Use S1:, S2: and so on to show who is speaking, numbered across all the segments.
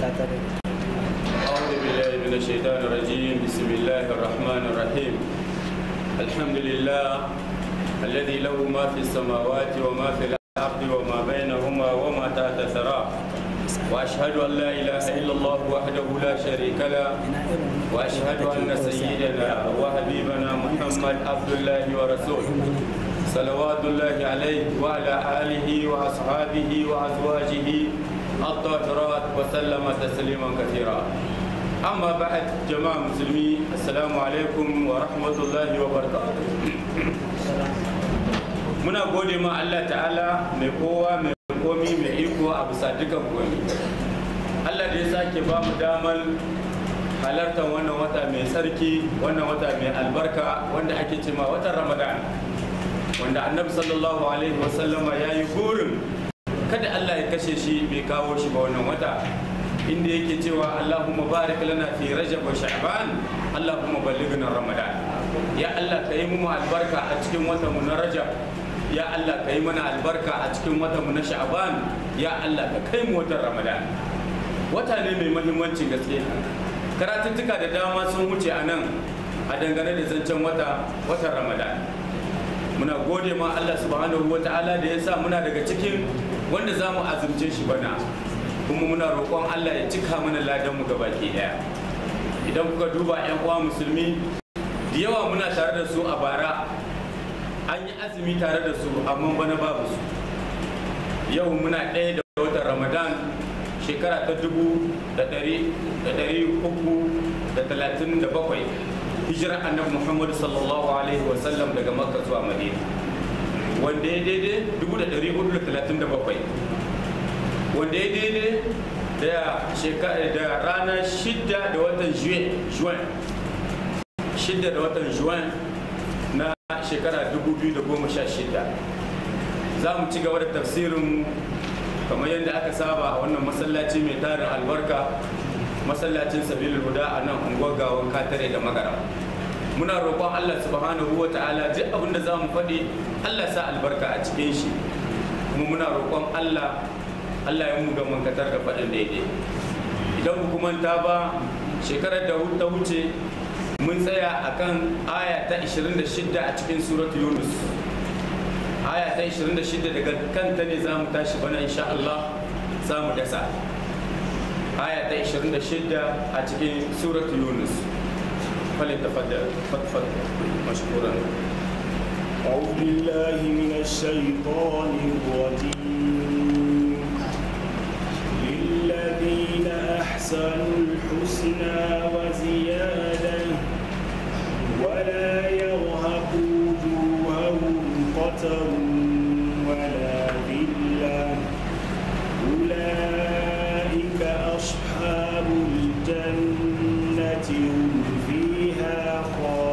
S1: أعوذ بالله من الشيطان الرجيم بسم الله الرحمن الرحيم الحمد لله الذي له ما في السماوات وما في الأرض وما بينهما وما تحت الثرى وأشهد أن لا إله إلا الله وحده لا شريك له وأشهد أن سيدنا وحبيبنا محمد عبد الله ورسوله صلوات الله عليه وعلى آله وأصحابه وأزواجه الطاهرات وسلم تسليما كثيرا أما بعد جماعة مسلمين السلام عليكم ورحمة الله وبركاته muna gode ma Allah ta'ala mai kowa mai komi mai iko a bisa dukan komi Allah da ya sake ba mu damar halartar wannan wata mai tsarki wannan wata mai albarka wanda ake cema watan ramadan wanda annabi sallallahu alaihi wasallama ya yi burin kada Allah ya kashe shi bai kawo shi ba wannan wata inda yake cewa Allahumma barik lana fi rajab wa sha'ban Allahumma ballighna ramadan ya Allah ka yi mu albarka a cikin watan mu na rajab ya Allah ka yi mana albarka a cikin watan mu na sha'ban ya Allah ka kai mu watan ramadan wata ne mai muhimmancin gaske karatuttuka da dama sun wuce a nan a dangane da zancen wata watan ramadan muna gode ma Allah subhanahu wa ta'ala da ya sa muna daga cikin wanda za mu azumce shi bana kuma muna roƙon Allah ya cika mana ladan mu gabaki daya idan kuka duba yan uwa musulmi da yawa muna tare da su a bara an yi azumi tare da su amma bana babu su yau muna ɗaya da watan ramadan shekara ta dubu da ɗari da ɗari uku da talatin da bakwai hijirar annabi muhammad sallallahu alaihi wasallam daga makka zuwa madina wanda ya daidai dubu da ɗari hudu da talatin da bakwai wanda ya daidai da shekara da ranar shidda da watan juin shidda da watan juin na shekara dubu biyu da goma sha shidda za mu ci gaba da tafsirin kamar yadda aka saba a wannan masallaci mai tarin albarka masallacin sabilul huda a nan unguwar gawan katare da magara muna roƙon allah subhanahu wa ta'ala duk abin da za mu faɗi allah sa albarka a cikin shi kuma muna roƙon allah allah ya mu ga mankatar da faɗin daidai idan ku manta ba shekarar da ta wuce mun tsaya akan aya ta 26 a cikin suratu yunus aya ta 26 daga kanta ne za mu tashi bana insha Allah za mu dasa aya ta 26 a cikin suratu yunus falin tafaddal fatfad mashkuran
S2: أعوذ بالله من الشيطان الرجيم للذين أحسنوا الحسنى وزيادة ولا يرهق وجوههم قتر ولا ذلة أولئك أصحاب الجنة هم فيها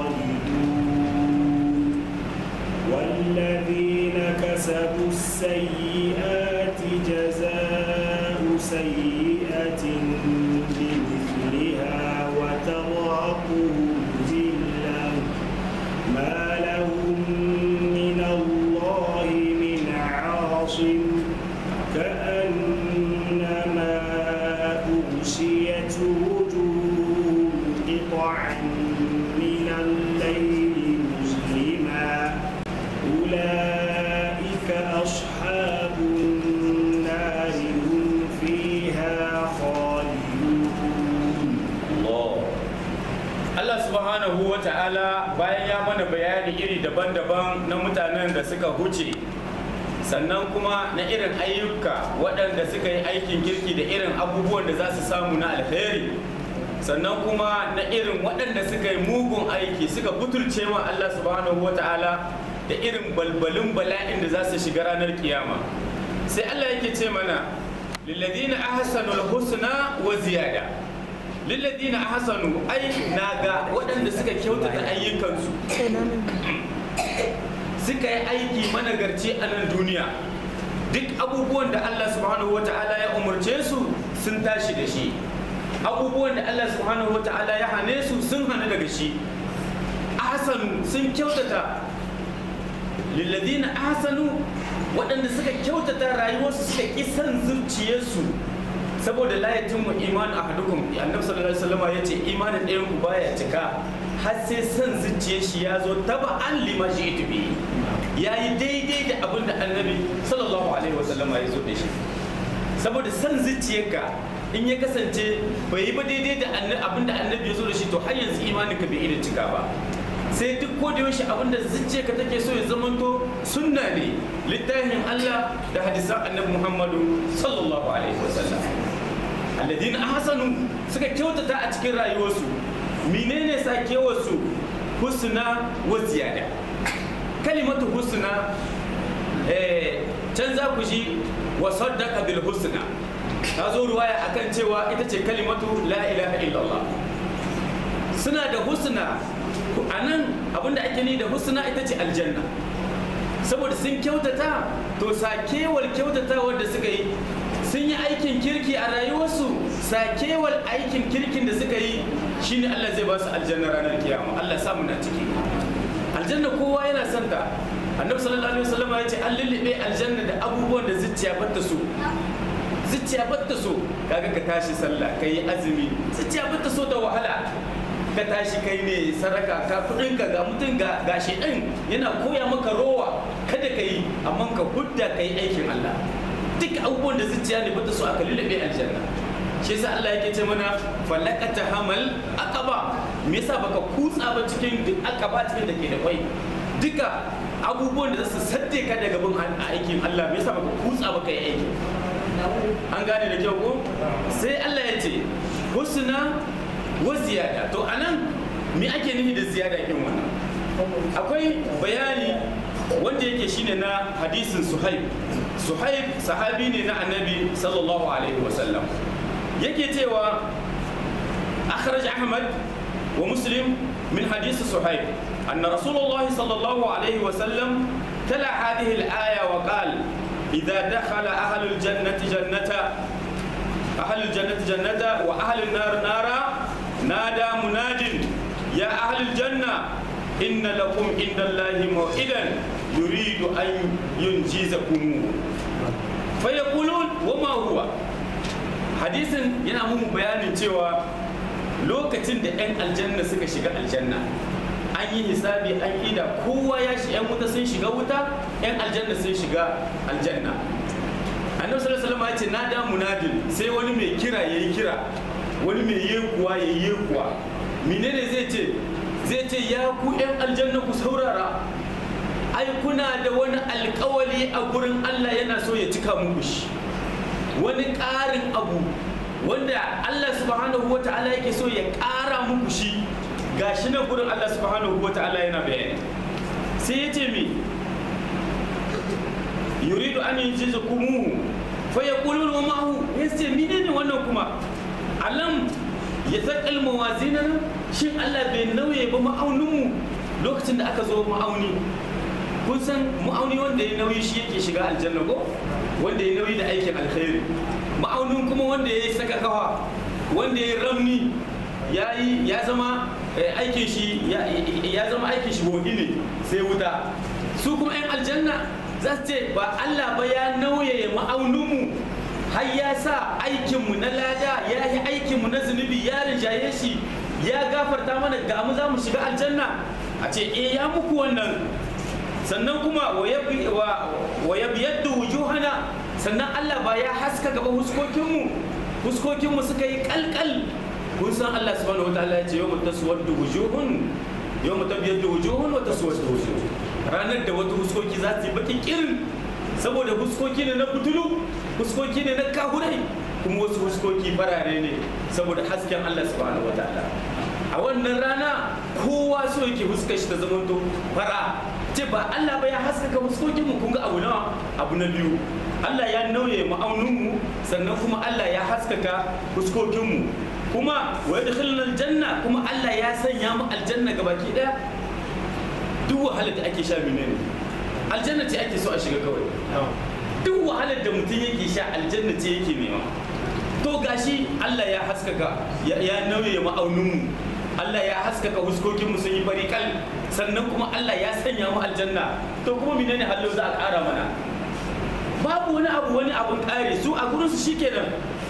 S2: خالدون والذين كسبوا السيئات جزاء سيئة بمثلها وترهقهم ذلة ما لهم من الله من عاصم كأنما أغشيت وجوههم قطعا من الليل مظلما أولئك أصحاب النار هم فيها خالدون
S1: Allah Allah subhanahu wa ta'ala bayan ya mana bayani iri daban-daban na mutanen da suka huce sannan kuma na irin ayyuka waɗanda suka yi aikin kirki da irin abubuwan da za su samu na alheri sannan kuma na irin waɗanda suka yi mugun aiki suka butulce wa Allah subhanahu wa ta'ala da irin balbalin bala'in da za su shiga ranar kiyama sai Allah yake ce mana lilladina ahsanul husna wa ziyada lilladina ahsanu ai naga waɗanda suka kyautata ayyukansu suka yi aiki managarci a nan duniya duk abubuwan da Allah subhanahu wata'ala ya umarce su sun tashi da shi abubuwan da Allah subhanahu wata'ala ya hane su sun hane daga shi ahsanu sun kyautata lilladina ahsanu waɗanda suka kyautata rayuwarsu suka ƙi son zuciyarsu saboda la yatimmu iman ahadukum annabi sallallahu alaihi wasallam yace imanin ɗayan ku baya cika har sai son zuciyar shi ya zo taba an lima shi ita bi ya yi daidai da abin da annabi sallallahu alaihi wasallam ya zo da shi saboda son zuciyarka in ya kasance bai yi ba daidai da abin da annabi ya zo da shi to har yanzu imanin ka bai iya cika ba sai duk ko da yaushe abin da zuciyarka take so ya zamanto sunna ne littafin Allah da hadisan annabi Muhammadu sallallahu alaihi wasallam alladina ahsanu suka kyautata a cikin rayuwarsu menene sakewarsu husna wa ziyada kalimatu husna eh can za ku ji wa saddaqa bil husna ta zo ruwaya akan cewa ita ce kalimatu la ilaha illallah suna da husna a nan abinda ake ni da husna ita ce aljanna saboda sun kyautata to sakewar kyautatawar da suka yi sun yi aikin kirki a rayuwarsu sakewar aikin kirkin da suka yi shine Allah zai ba su aljanna ranar kiyama Allah samu na ciki aljanna kowa yana son ta annabi sallallahu alaihi wasallam ya ce an lullube aljanna da abubuwan da zuciya batta so zuciya batta so kaga ka tashi sallah kai azumi zuciya batta so da wahala ka tashi kai ne saraka ka kudin ka ga mutum ga gashi din yana koya maka rowa kada ka yi amma ka hudda ka yi aikin Allah duk abubuwan da zuciya ne bata so aka lullube aljanna shi yasa Allah yake ce mana falakata hamal aqaba me yasa baka kutsa ba cikin duk aqaba cikin da ke da kwai duka abubuwan da za su sadde ka daga bin aikin Allah me yasa baka kutsa ba ka yi aiki an gane da kyau ko sai Allah ya ce husna wa ziyada to anan me ake nufi da ziyada kin wannan akwai bayani wanda yake shine na hadisin suhaib suhaib sahabi ne na annabi sallallahu alaihi wasallam yake cewa akhraj ahmad wa muslim min hadisi suhaib anna rasulullah sallallahu alaihi wasallam tala hadhihi al-aya wa qala idha dakhala ahlul jannati jannata ahlul jannati jannata wa ahlun nar nara nada munadin ya ahlul janna inna lakum indallahi maw'idan yuridu an yunjizakum fa yaqulun wama huwa hadisin yana mun bayanin cewa lokacin da 'yan aljanna suka shiga aljanna an yi hisabi an ida kowa ya shi 'yan wuta sun shiga wuta 'yan aljanna sun shiga aljanna annabi sallallahu alaihi wasallam ya ce na da munadin sai wani mai kira yayi kira wani mai yekuwa yayi yekuwa menene zai ce zai ce ya ku 'yan aljanna ku saurara ai kuna da wani alkawali a gurin Allah yana so ya cika muku shi wani ƙarin abu wanda Allah subhanahu wa ta'ala yake so ya ƙara muku shi gashi nan gurin Allah subhanahu wa ta'ala yana bayani sai ya ce mi yuridu an yunjiza kumuhu fa yaquluna wa ma'hu yace menene wannan kuma alam ya zakal mawazinana shin Allah bai nauye ba ma'auninmu lokacin da aka zo ma'auni kun san ma'auni wanda ya nauyi shi yake shiga aljanna ko wanda ya nauyi da aikin alkhairi ma'aunin kuma wanda ya yi saka kawa wanda ya ramni ya yi ya zama aikin shi ya zama aikin shi bogi ne sai wuta su kuma 'yan aljanna za su ce ba Allah ba ya nauye ma'auninmu har ya sa aikinmu na lada ya yi aikinmu na zunubi ya rinjaye shi ya gafarta mana ga mu za mu shiga aljanna a ce eh ya muku wannan sannan kuma wa ya biyar da wujuhana sannan Allah ba ya haska gaba huskokinmu huskokinmu suka yi kalkal kun san Allah subhanahu wa ta'ala ya ce yau taswar da wujuhun yau mutabiyar da wujuhun wa taswar da wujuhun ranar da wata huskoki za su yi bakin kirin saboda huskoki ne na butulu huskoki ne na kahurai kuma wasu huskoki farare ne saboda hasken Allah subhanahu wa ta'ala a wannan rana kowa so yake huskar shi ta zamanto fara ce ba Allah ba ya haskaka huskokin mu kun ga abu nawa abu na biyu Allah ya nauye ma'aunin mu sannan kuma Allah ya haskaka huskokin mu kuma wa yadkhuluna aljanna kuma Allah ya sanya mu aljanna gabaki daya duk wahalar da ake sha menene aljanna ce ake so a shiga kawai duk wahalar da mutum yake sha aljanna ce yake nema to gashi Allah ya haskaka ya nauye ma'auninmu Allah ya haskaka huskokinmu sun yi fariƙal sannan kuma Allah ya sanya mu aljanna to kuma menene hallo za a ƙara mana babu wani abu wani abun ƙare su a gurinsu shikenan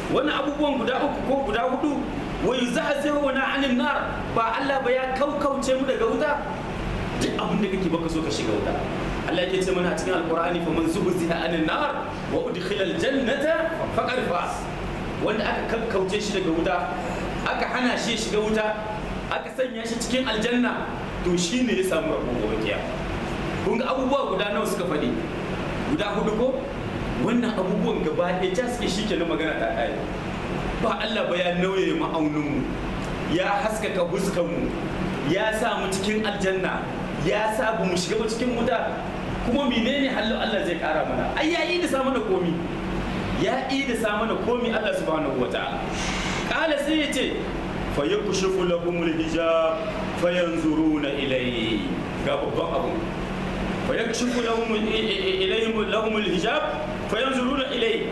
S1: wani abubuwan guda uku ko guda hudu wa yuzahzihuna anin nar ba Allah ba ya kaukauce mu daga wuta duk abin da kake baka so ka shiga wuta Allah yake ce mana a cikin alqur'ani fa man zuhziha anin nar wa udkhila aljannata faqad faz wanda aka kaukauce shi daga wuta aka hana shi shiga wuta aka sanya shi cikin aljanna to shine ya samu rabo gobe kiyama kun ga abubuwa guda nawa suka faɗi guda hudu ko wannan abubuwan gaba ɗaya ja suke shi kenan magana ta ƙare ba Allah ba ya nauye ma'auninmu ya haskaka huskanmu ya sa mu cikin aljanna ya sa mu shiga ba cikin wuta kuma menene hallo Allah zai ƙara mana ai ya yi da sa mana komi ya yi da sa mana komi Allah subhanahu wataala kala sai ya ce fa yakshifu lahumul hijab fayanzuruna ilayhi ga babban abu فيكشف لهم إليهم لهم الحجاب فينظرون إليه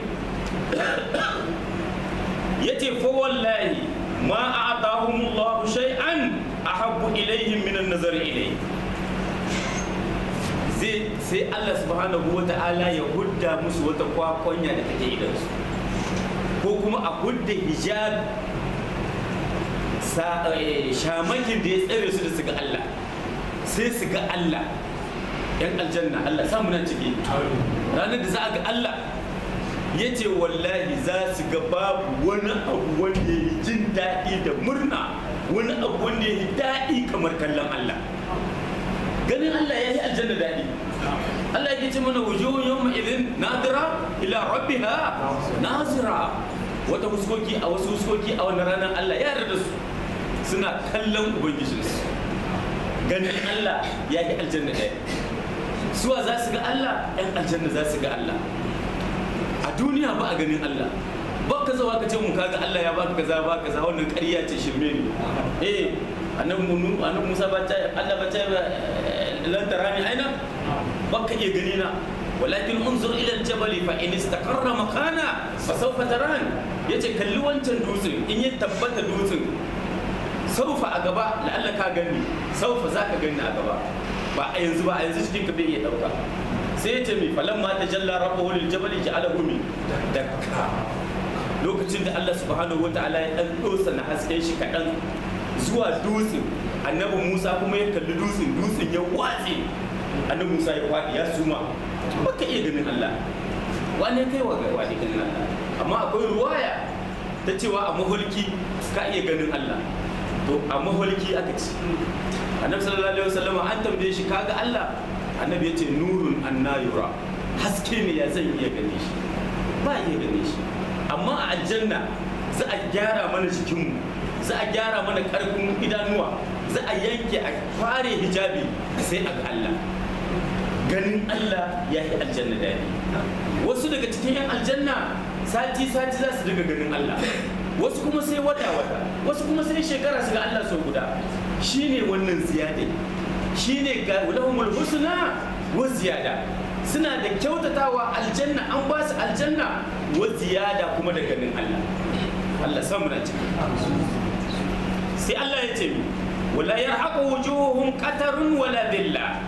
S1: يتي فوالله ما أعطاهم الله شيئا أحب إليهم من النظر إليه zai sai Allah subhanahu wa ta'ala ya hudda musu wata kwakwanya da take idansu ko kuma a hudda hijab shamakin da ya tsare su da su ga Allah sai su ga Allah yan aljanna Allah samu nan ciki ranar da za a ga Allah ya ce wallahi za su ga babu wani abu wanda ya yi jin daɗi da murna wani abu wanda ya yi daɗi kamar kallon Allah ganin Allah ya yi aljanna daɗi Allah ya ce mana wujuhun yawma idin nadira ila rabbiha nazira wata huskoki a wasu huskoki a wannan ranar Allah ya yarda su suna kallon ubangijinsu ganin Allah ya yi aljanna daɗi suwa za su ga Allah yan aljanna za su ga Allah a duniya ba a ganin Allah ba ka zawa ka ce mun kaga Allah ya baka kaza ba kaza wannan ƙarya ce shirme ne eh annabi munu annabi Musa ba ta Allah ba ta lan tarani aina ba ka iya gani na walakin unzur ila aljabal fa in istaqarra makana fa sawfa taran yace kalli wancan dutsen in ya tabbata dutsen saufa a gaba la'alla ka gani saufa za ka gani a gaba ba a yanzu ba a yanzu cikin ka bai iya dauka sai ya ce mi falan ma tajalla rabbahu lil jabal ja'alahu mi dakka lokacin da Allah subhanahu wataala ya dan dosa na hasken shi kadan zuwa dutsen annabi Musa kuma ya kalli dutsen dutsen ya watse annabi Musa ya fadi ya suma baka iya ganin Allah wane kai wa ga wani ganin Allah amma akwai ruwaya ta cewa a mahulki ka iya ganin Allah to a mahulki aka ce annabi sallallahu alaihi wasallam an tambaye shi kaga Allah annabi ya ce nurun annayura haske ne ya zan iya gane shi ba iya gane shi amma a aljanna za a gyara mana jikinmu za a gyara mana karfin idanuwa za a yanke a fare hijabi sai a ga Allah ganin Allah ya yi aljanna daɗi wasu daga cikin 'yan aljanna sati-sati za su daga ganin Allah wasu kuma sai wata-wata wasu kuma sai shekara su ga Allah sau guda shine wannan ziyada shine ga lahumul husna wa ziyada suna da kyautatawa aljanna an ba su aljanna wa ziyada kuma da ganin Allah Allah samu na ciki sai Allah ya ce wala yarhaqu wujuhum qatarun wala dilla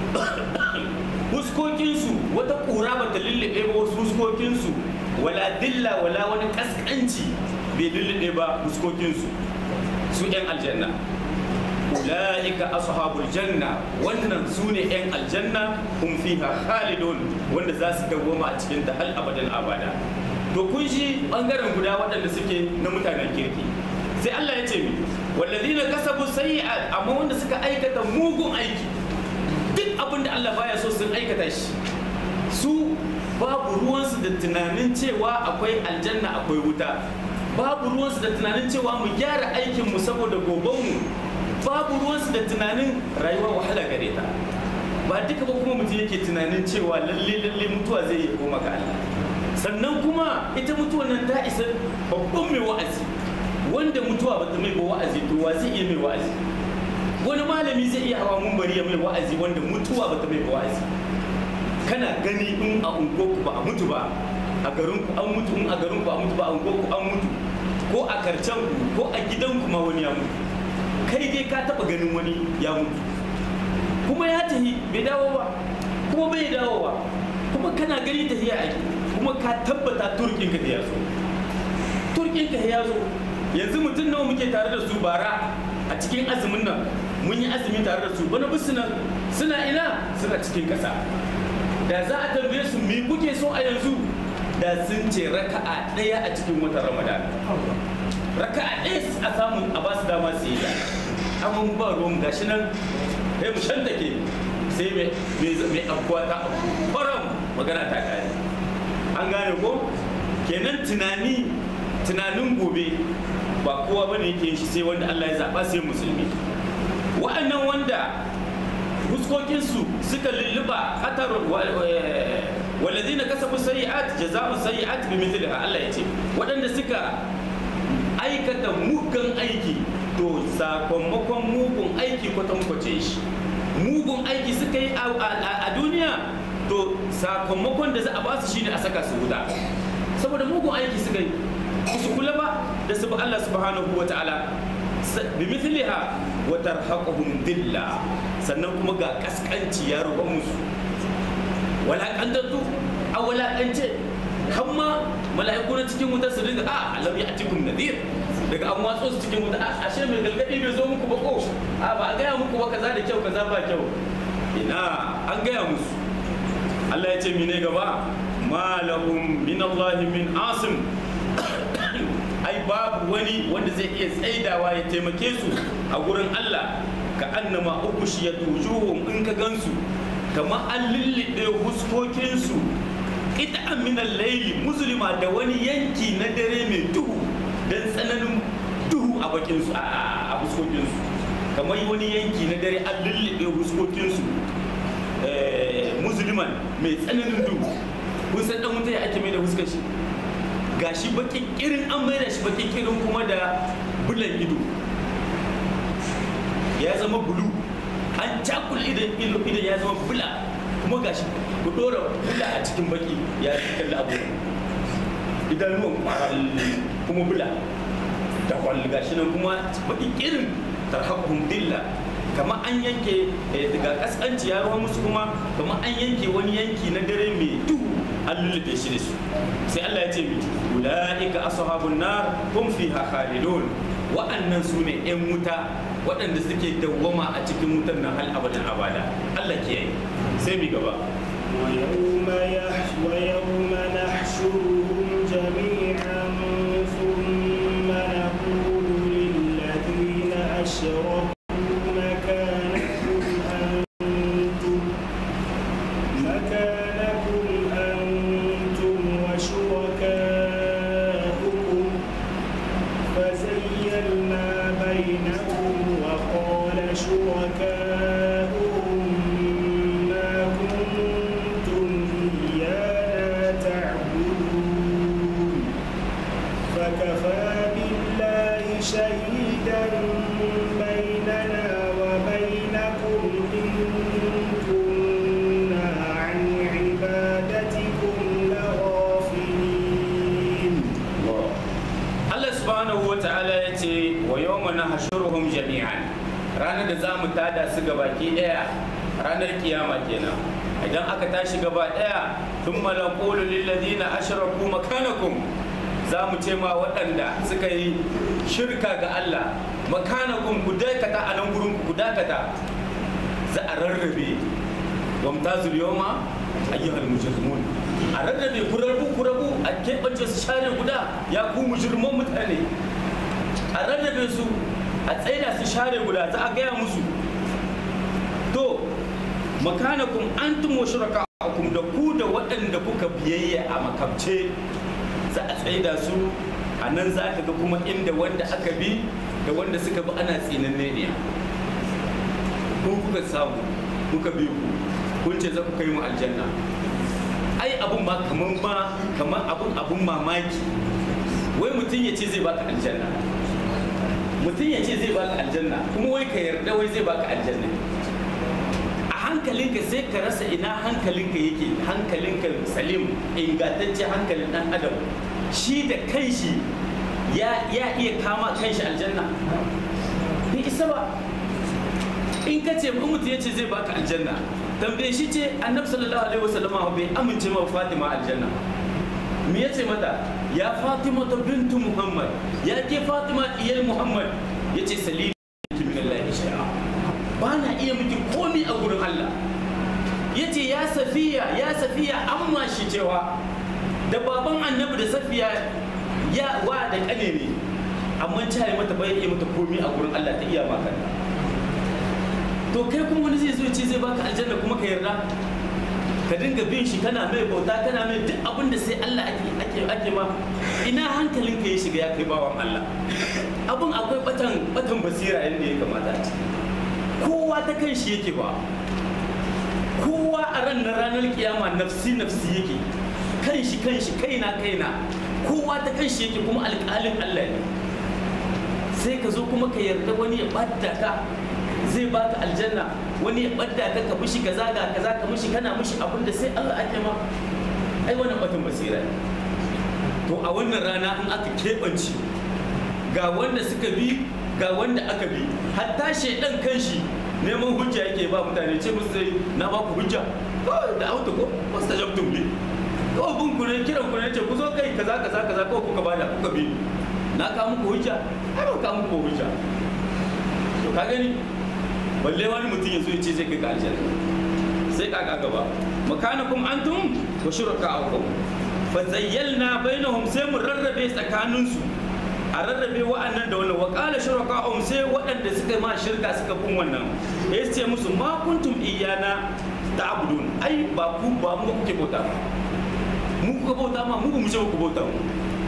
S1: huskokinsu wata ƙura ba ta lullube ba wasu huskokinsu wala dilla wala wani kaskanci bai lullube ba huskokinsu su 'yan aljanna ula'ika ashabul janna wannan su ne 'yan aljanna hum fiha khalidun wanda za su dawwama a cikin ta hal abadan abada to kun shi bangaren guda waɗanda suke na mutanen kirki sai Allah ya ce mi wallazina kasabu sayyi'at amma wanda suka aikata mugun aiki duk abin da Allah baya so sun aikata shi su babu ruwansu da tunanin cewa akwai aljanna akwai wuta babu ruwansu da tunanin cewa mu gyara aikinmu saboda gobenmu babu ruwansu da tunanin rayuwa wahala gare ta ba duka ba kuma mutum yake tunanin cewa lalle lalle mutuwa zai iya koma ga Allah sannan kuma ita mutuwa nan ta isa babban mai wa'azi wanda mutuwa ba ta mai ba wa'azi to wa zai iya mai wa'azi wani malami zai iya hawa mumbari ya mai wa'azi wanda mutuwa ba ta mai wa'azi kana gani in a unguwarku ba a mutu ba a garinku an mutu in a garinku a mutu ba a unguwarku an mutu ko a karcen ku ko a gidanku ma wani ya mutu kai dai ka taba ganin wani ya mutu kuma ya tafi bai dawo ba kuma bai dawo ba kuma kana gani tafiya a kuma ka tabbata turkin ka da ya so saukin ka ya zo yanzu mutum nawa muke tare da su bara a cikin azumin nan mun yi azumi tare da su bana bisu nan suna ina suna cikin ƙasa da za a tambaye su me kuke so a yanzu da sun ce raka'a ɗaya a cikin watan ramadan raka'a ɗaya a samu a ba su dama su yi ta amma mu ba ruwan gashi nan sai mu shantake sai mai abuwa ta abu kwaram magana ta kare an gane ko kenan tunani tunanin gobe ba kowa bane yake yin shi sai wanda Allah ya zaba sai musulmi wa'annan wanda fuskokinsu suka lulluba hatar walladina kasabu sayyi'at jazaa'u sayyi'at bi mithliha Allah ya ce waɗanda suka aikata mugun aiki to sakamakon mugun aiki kwatankwace shi mugun aiki suka yi a duniya to sakamakon da za a ba su shine a saka su wuta saboda mugun aiki suka yi su kula ba da su Allah subhanahu wa ta'ala bi mithliha wa tarhaquhum dilla sannan kuma ga kaskanci ya ruba musu walakantattu a walakance hamma mala'iku na cikin wuta su dinga a alam ya atikum nadir daga an watso su cikin wuta ashe mai galgadi bai zo muku ba ko a ba a gaya muku ba kaza da kyau kaza ba kyau ina an gaya musu Allah ya ce mine gaba ma lahum min Allah min asim ai babu wani wanda zai iya tsaidawa ya taimake su a gurin Allah ka annama ubushiyat wujuhum in ka gansu kamar an lullube huskokinsu ita min al-layli muslima da wani yanki na dare mai duhu dan tsananin duhu a bakinsu a huskokinsu kamar wani yanki na dare an lullube huskokinsu musulman mai tsananin duhu kun san dan wuta ya ake mai da huskar shi gashi bakin kirin an mai da shi bakin kirin kuma da bulan ido ya zama bulu an cakul idan idan ya zama bula kuma gashi ku dora bula a cikin baki ya kalli abu idanuwan kwaral kuma bula da kwalli gashi nan kuma baki kirin tarhaquhum dilla kamar an yanke daga kaskanci ya ruwa musu kuma kamar an yanke wani yanki na dare mai duhu an lullube shi da su sai Allah ya ce mi ulaika ashabun nar hum fiha khalidun wa'annan su ne yan wuta waɗanda suke dawwama a cikin wutan nan hal abadan abada Allah kiyaye sai mi gaba
S2: ويوم يحش ويوم نحشرهم جميعا ثم نقول للذين أشركوا مكانكم أنتم مكانكم أنتم وشركاؤكم فزيلنا بينهم وقال شركاؤهم ما كنتم إيانا تعبدون فكفى بالله شهيدا بيننا وبينكم إن كنا عن عبادتكم لغافلين
S1: Allah subhanahu wa ta'ala ya ce wa yawma nahshuruhum jami'an ranar da zamu tada su gabaki daya ranar kiyama kenan idan aka tashi gaba daya thumma naqulu lil ladina ashraku makanakum za mu ce ma waɗanda suka yi shirka ga Allah makanakum ku dakata a nan gurin ku dakata za a rarrabe wamtazul yawma ayyuhal mujrimun a rarrabe ku rabu ku rabu a keɓance su share guda ya ku mujirman mutane a rarrabe su a tsaida su share guda za a gaya musu to makanakum antum wa shuraka'akum da ku da waɗanda kuka biyayya a makabce za a tsaida su a nan za ka ga kuma inda wanda aka bi da wanda suka bi ana tsinanne ne ku kuka samu kuka bi ku kun ce za ku kai mu aljanna ai abun ba kaman ba kaman abun abun mamaki wai mutum ya ce zai baka aljanna mutum ya ce zai baka aljanna kuma wai ka yarda wai zai baka aljanna a hankalinka sai ka rasa ina hankalinka yake hankalinka salim ingantacce hankalin dan adam shi da kanshi ya ya iya kama kanshi aljanna bai isa ba in ka ce in mutum ya ce zai baka aljanna tambaye shi ce annabi sallallahu alaihi wasallama bai amince ma fatima aljanna me yace mata ya fatima ta bintu muhammad ya ke fatima iyal muhammad ya ce salini min Allah shay'a ba na iya miki komi a gurin Allah ya ce ya safiya ya safiya amma shi cewa da baban annabi da safiya ya wa da kane ne amma ta yi mata bai iya mata komi a gurin Allah ta iya maka to kai kuma wani zai zo ce zai baka aljanna kuma ka yarda ka dinga bin shi kana mai bauta kana mai duk abin da sai Allah ake ake ake ma ina hankalin ka ya shiga ya kai bawan Allah abin akwai batan batan basira yadda ya kamata kowa ta kan shi yake ba kowa a ran na ranar kiyama nafsi nafsi yake kan shi kan shi kaina kaina kowa ta kan shi yake kuma alƙalin Allah ne sai ka zo kuma ka yarda wani ya ɓadda ka zai baka aljanna wani ya ɓadda ka ka mishi kaza ga kaza ka mishi kana mishi abin da sai Allah ake ma ai wannan batun basira ne to a wannan rana in aka keɓance ga wanda suka bi ga wanda aka bi hatta shaidan kanshi neman hujja yake ba mutane ce musu sai na ba ku hujja kawai da auto ko wasu ta jabtum ne kawai bin ku ne kiran ku ne ce ku zo kai kaza kaza kaza kawai kuka bada kuka bi na ka muku hujja ai ba ka muku hujja to ka gani balle wani mutum ya zo ya ce zai kai ka aljanna sai ka ga gaba makanakum antum wa shuraka'ukum fa zayyalna bainahum sai mu rarrabe tsakaninsu a rarrabe wa'annan da wannan wa qala shuraka'uhum sai waɗanda suka ma shirka suka kun wannan ya ce musu ma kuntum iyana ta'budun ai ba ku ba mu kuke bauta mu kuka bauta ma mu ba mu ce ku bauta mu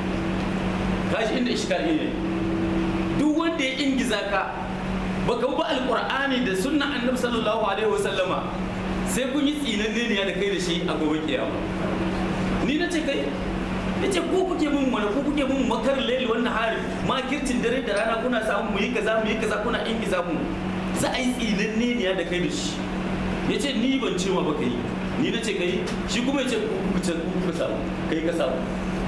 S1: kashi inda iskal ne duk wanda ya ingiza ka baka bi alqur'ani da sunnan annabi sallallahu alaihi wasallama sai kun yi tsinanne ne da kai da shi a gobe kiyama ni na ce kai ya ce ko kuke mun mana ko kuke mun makar laili wannan hari makircin dare da rana kuna samu mu yi kaza mu yi kaza kuna ingiza mu za a yi tsinanne ne da kai da shi ya ce ni ban ce ma ba kai ni na ce kai shi kuma ya ce ku ce ku samu kai ka samu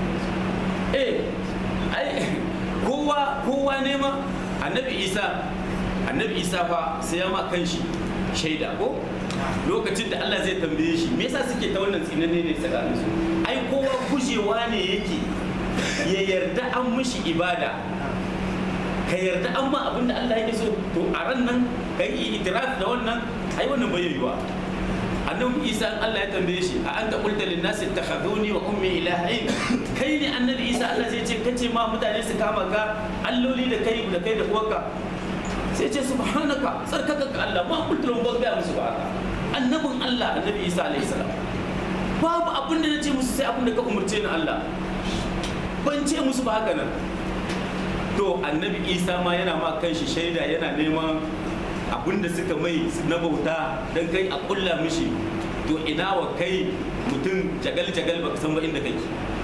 S1: eh ai kowa kowa nema annabi isa annabi isa fa sai ya ma kanshi shaida ko lokacin da Allah zai tambaye shi me yasa suke ta wannan tsinanne ne tsakanin su ai kowa gujewa ne yake ya yarda an mishi ibada ka yarda an ma abin da Allah yake so to a ran nan ka yi itiraf da wannan ai wannan bai yiwa annabi isa Allah ya tambaye shi a anta qulta lin nasi ittakhaduni wa ummi ilahain kai ne annabi isa Allah zai ce kace ma mutane su kama ka alloli da kai da kai da uwarka sai ce subhanaka tsarkaka ga Allah ma qultu lahum ba ga musu ba haka annabin Allah annabi isa alayhi salam babu abin da nace musu sai abin da ka umurce ni Allah ban ce musu ba haka nan to annabi isa ma yana ma kanshi shaida yana neman abin da suka mai na bauta don kai a kulla mishi to ina wa kai mutum jagal-jagal baka san ba inda kake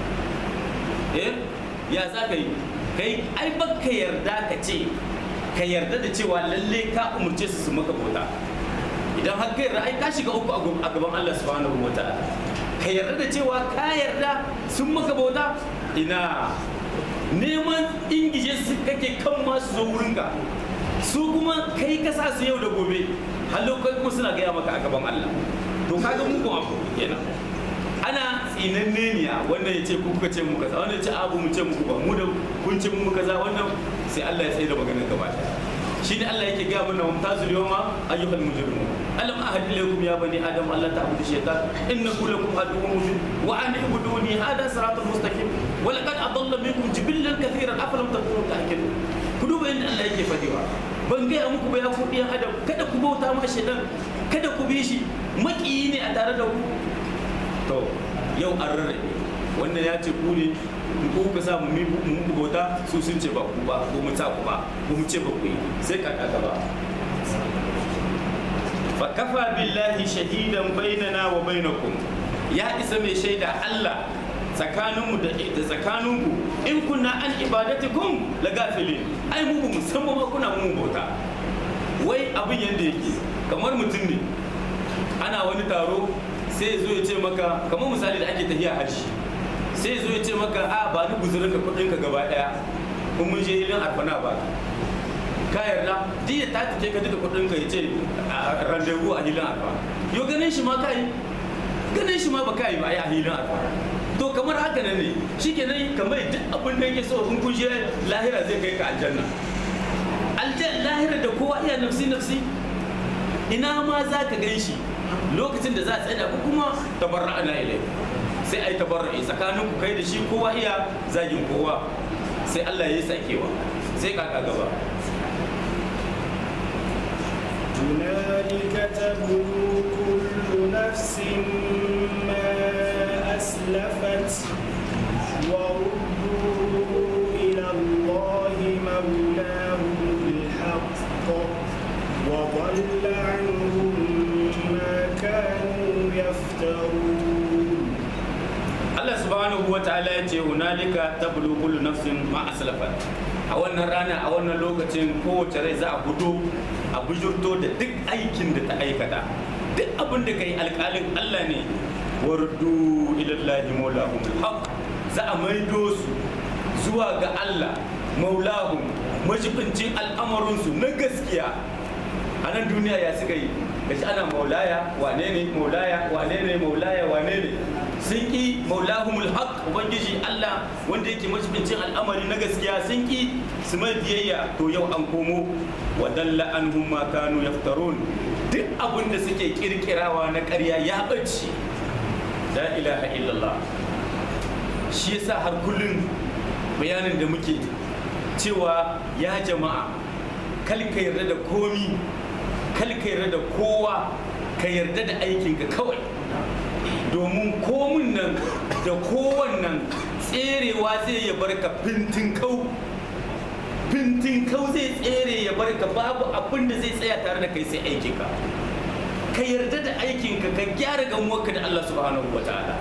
S1: eh ya za ka yi kai ai baka yarda ka ce ka yarda da cewa lalle ka umurce su su maka bauta idan har kai ai ka shiga uku a gaban Allah subhanahu wa ta'ala ka yarda da cewa ka yarda sun maka bauta ina neman ingije su kake kan masu zo wurinka su kuma kai ka sa su yau da gobe har lokacin kuma suna gaya maka a gaban Allah to kaga mugun abu kenan ana tsinanne ne wannan ya ce ku kuka ce mu kaza wannan ya ce abu mu ce muku ba mu da kun ce mu kaza wannan sai Allah ya tsaye da maganar gaba shi ne Allah yake gaya mana mumtazul yawma ayyuhal mujrimun alam ahad ilaykum ya bani adam alla ta'budu shaytan innahu lakum aduwwun mubin wa an ibuduni hada siratul mustaqim wa laqad adalla minkum jibillan kathiran afalam takunu ta'qilun ku duba inda Allah yake fadiwa ban gaya muku ba ya ku ɗiyan adam kada ku bauta ma shaitan kada ku bi shi maƙiyi ne a tare da ku to yau an rarrabe wannan ya ce ku ne in ku ka sa mu mu bauta su sun ce ba ku ba ko mu ta ku ba ko mu ce ba ku yi sai ka kaka ba fa kafa billahi shahidan bainana wa bainakum ya isa mai shaida Allah tsakaninmu da tsakaninku in kunna an ibadatikum la gafilin ai mu ba musamman ma kuna mu bauta wai abin yadda yake kamar mutum ne ana wani taro sai ya zo ya ce maka kamar misali da ake tafiya haji sai ya zo ya ce maka a ba ni guzurin ka kudin ka gaba daya kun mun je hilin arfana ba ka yarda diya ta take ka duka kudin ka ya ce rendezvous a hilin arfa yo ganin shi ma kai ganin shi ma ba kai ba ai a hilin arfa to kamar haka nan ne shikenan kamar duk abin da yake so in kun je lahira zai kai ka aljanna aljanna lahira da kowa iya nafsi nafsi ina ma za ka gan shi lokacin da za a tsaya ko kuma tabarra ana ilai sai a yi tabarra'i tsakanin ku kai da shi kowa iya zagin kowa sai Allah ya yi sakewa sai kaka gaba
S2: هنالك تبلو كل نفس ما أسلفت وردوا إلى الله مولاهم الحق وضل عنهم ما كانوا يفترون
S1: Allah subhanahu wa ta'ala ya ce hunalika tablu kullu nafsin ma aslafat a wannan rana a wannan lokacin kowace rai za a fito a bujurto da duk aikin da ta aikata duk abin da kai alƙalin Allah ne wardu ilallahi maulahum alhaq za a maido su zuwa ga Allah maulahum majibincin al'amarinsu na gaskiya a nan duniya ya suka yi gashi ana maulaya wane ne maulaya wane ne maulaya wane ne sun ki maulahumul haq ubangiji Allah wanda yake majibincin al'amari na gaskiya sun ki su mai biyayya to yau an komo wa dalla anhum ma kanu yaftarun duk abin da suke kirkirawa na ƙarya ya bace la ilaha illallah shi yasa har kullun bayanin da muke cewa ya jama'a kal ka yarda da komi kal ka yarda da kowa ka yarda da aikinka kawai domin komin nan da kowannan tserewa zai ya barka fintin kau fintin kau zai tsere ya barka babu abin da zai tsaya tare da kai sai aikinka ka yarda da aikinka ka gyara gamuwarka da Allah subhanahu wa ta'ala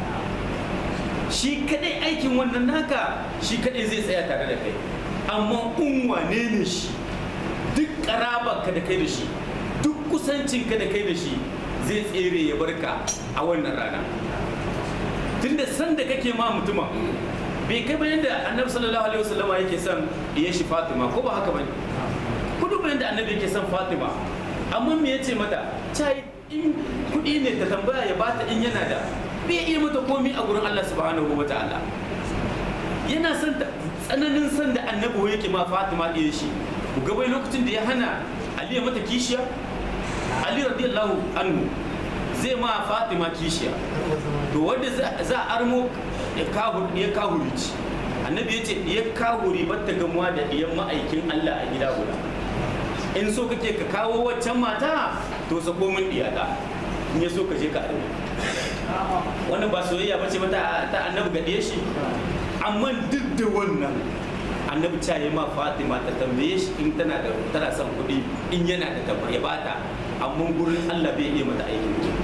S1: shi kadai aikin wannan naka shi kadai zai tsaya tare da kai amma in wane ne shi duk karabarka da kai da shi duk kusancinka da kai da shi zai tsere ya barka a wannan rana tunda san da kake ma mutuma bai kai bayan da annabi sallallahu alaihi wasallam yake son ya shi fatima ko ba haka bane kudu bayan da annabi yake son fatima amma me yace mata cai in kudi ne ta tambaya ya bata in yana da bai iya mata komi a gurin Allah subhanahu wa ta'ala yana son ta tsananin son da annabi yake ma fatima ɗaya shi ku ga bai lokacin da ya hana ali ya mata kishiya ali radiyallahu anhu zai ma fatima kishiya to wanda za a armo ya kahuri ci annabi ya ce ya kahuri ba ta gamuwa da ɗiyan ma'aikin allah a gida guda in so kake ka kawo waccan mata to sako min ɗiyata in ya so ka je ka arme wannan ba soyayya ba ce ba ta annabi ga ɗiya shi amma duk da wannan annabi ta yi ma fatima ta tambaye shi in tana da tana son kuɗi in yana da tabbar ya bata amma gurin allah bai iya mata aikin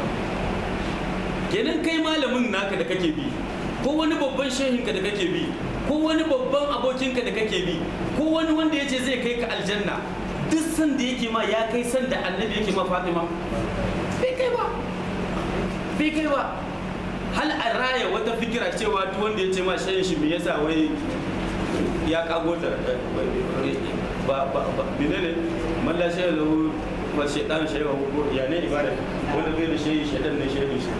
S1: kenan kai malamin naka da kake bi ko wani babban shehinka da kake bi ko wani babban abokinka da kake bi ko wani wanda ya ce zai kai ka aljanna duk san da yake ma ya kai san da annabi yake ma fatima bai kai ba bai kai ba hal a raya wata fikira cewa duk wanda ya ce ma shehin shi me yasa wai ya kago ta ba ba ba ne malla shehin lahu wa shaitan shehin ko ya ne ibada wanda bai da shehin shaitan ne shehin shi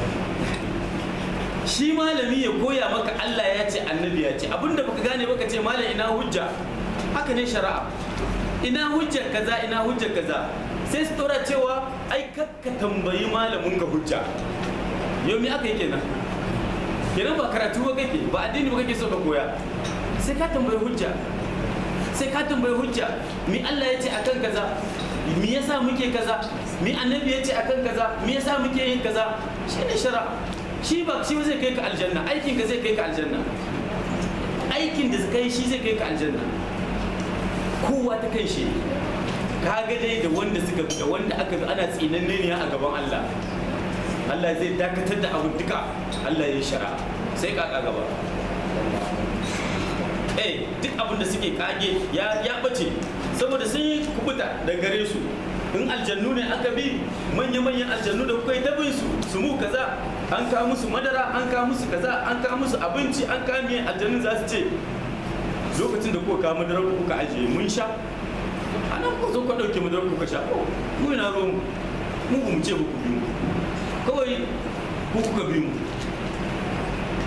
S1: shi malami ya koya maka Allah ya ce annabi ya ce abinda baka gane baka ce malam ina hujja haka ne shari'a ina hujjar kaza ina hujjar kaza sai su tora cewa ai kakka tambayi malamin ka hujja yau me aka yi kenan kenan ba karatu ba kake ba addini ba kake so ka koya sai ka tambayi hujja sai ka tambayi hujja mi Allah ya ce akan kaza mi yasa muke kaza mi annabi ya ce akan kaza mi yasa muke yin kaza shi ne shari'a shi ba shi zai kai ka aljanna aikin ka zai kai ka aljanna aikin da kai shi zai kai ka aljanna kowa ta kai shi ka ga dai da wanda suka da wanda aka ana tsinanne ne a gaban Allah Allah zai dakatar da abu duka Allah ya shara sai kaka gaba eh duk abin da suke kage ya ya bace saboda sun yi kubuta da gare su in aljannu ne aka bi manya-manyan aljannu da kuka yi ta bin su su mu kaza an kawo musu madara an kawo musu kaza an kawo musu abinci an kawo miyan aljannun za su ce lokacin da kuka kawo madara kuka ajiye mun sha a nan ku zo ku ɗauke madara kuka sha mu ina ruwan mu mu ce ku bi mu kawai ku kuka bi mu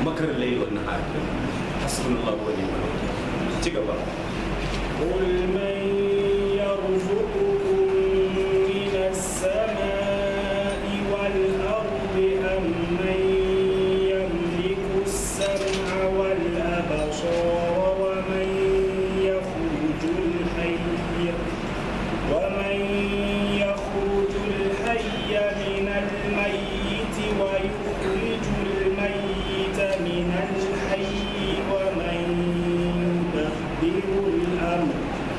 S1: makar layli wan nahar hasbunallahu wa ni'mal wakil ci gaba
S2: قل من يرزقكم من السماء والأرض أم من يملك السمع والأبصار ومن يخرج الحي ومن يخرج الحي من الميت ويخرج الميت من الحي ومن يدبر الأمر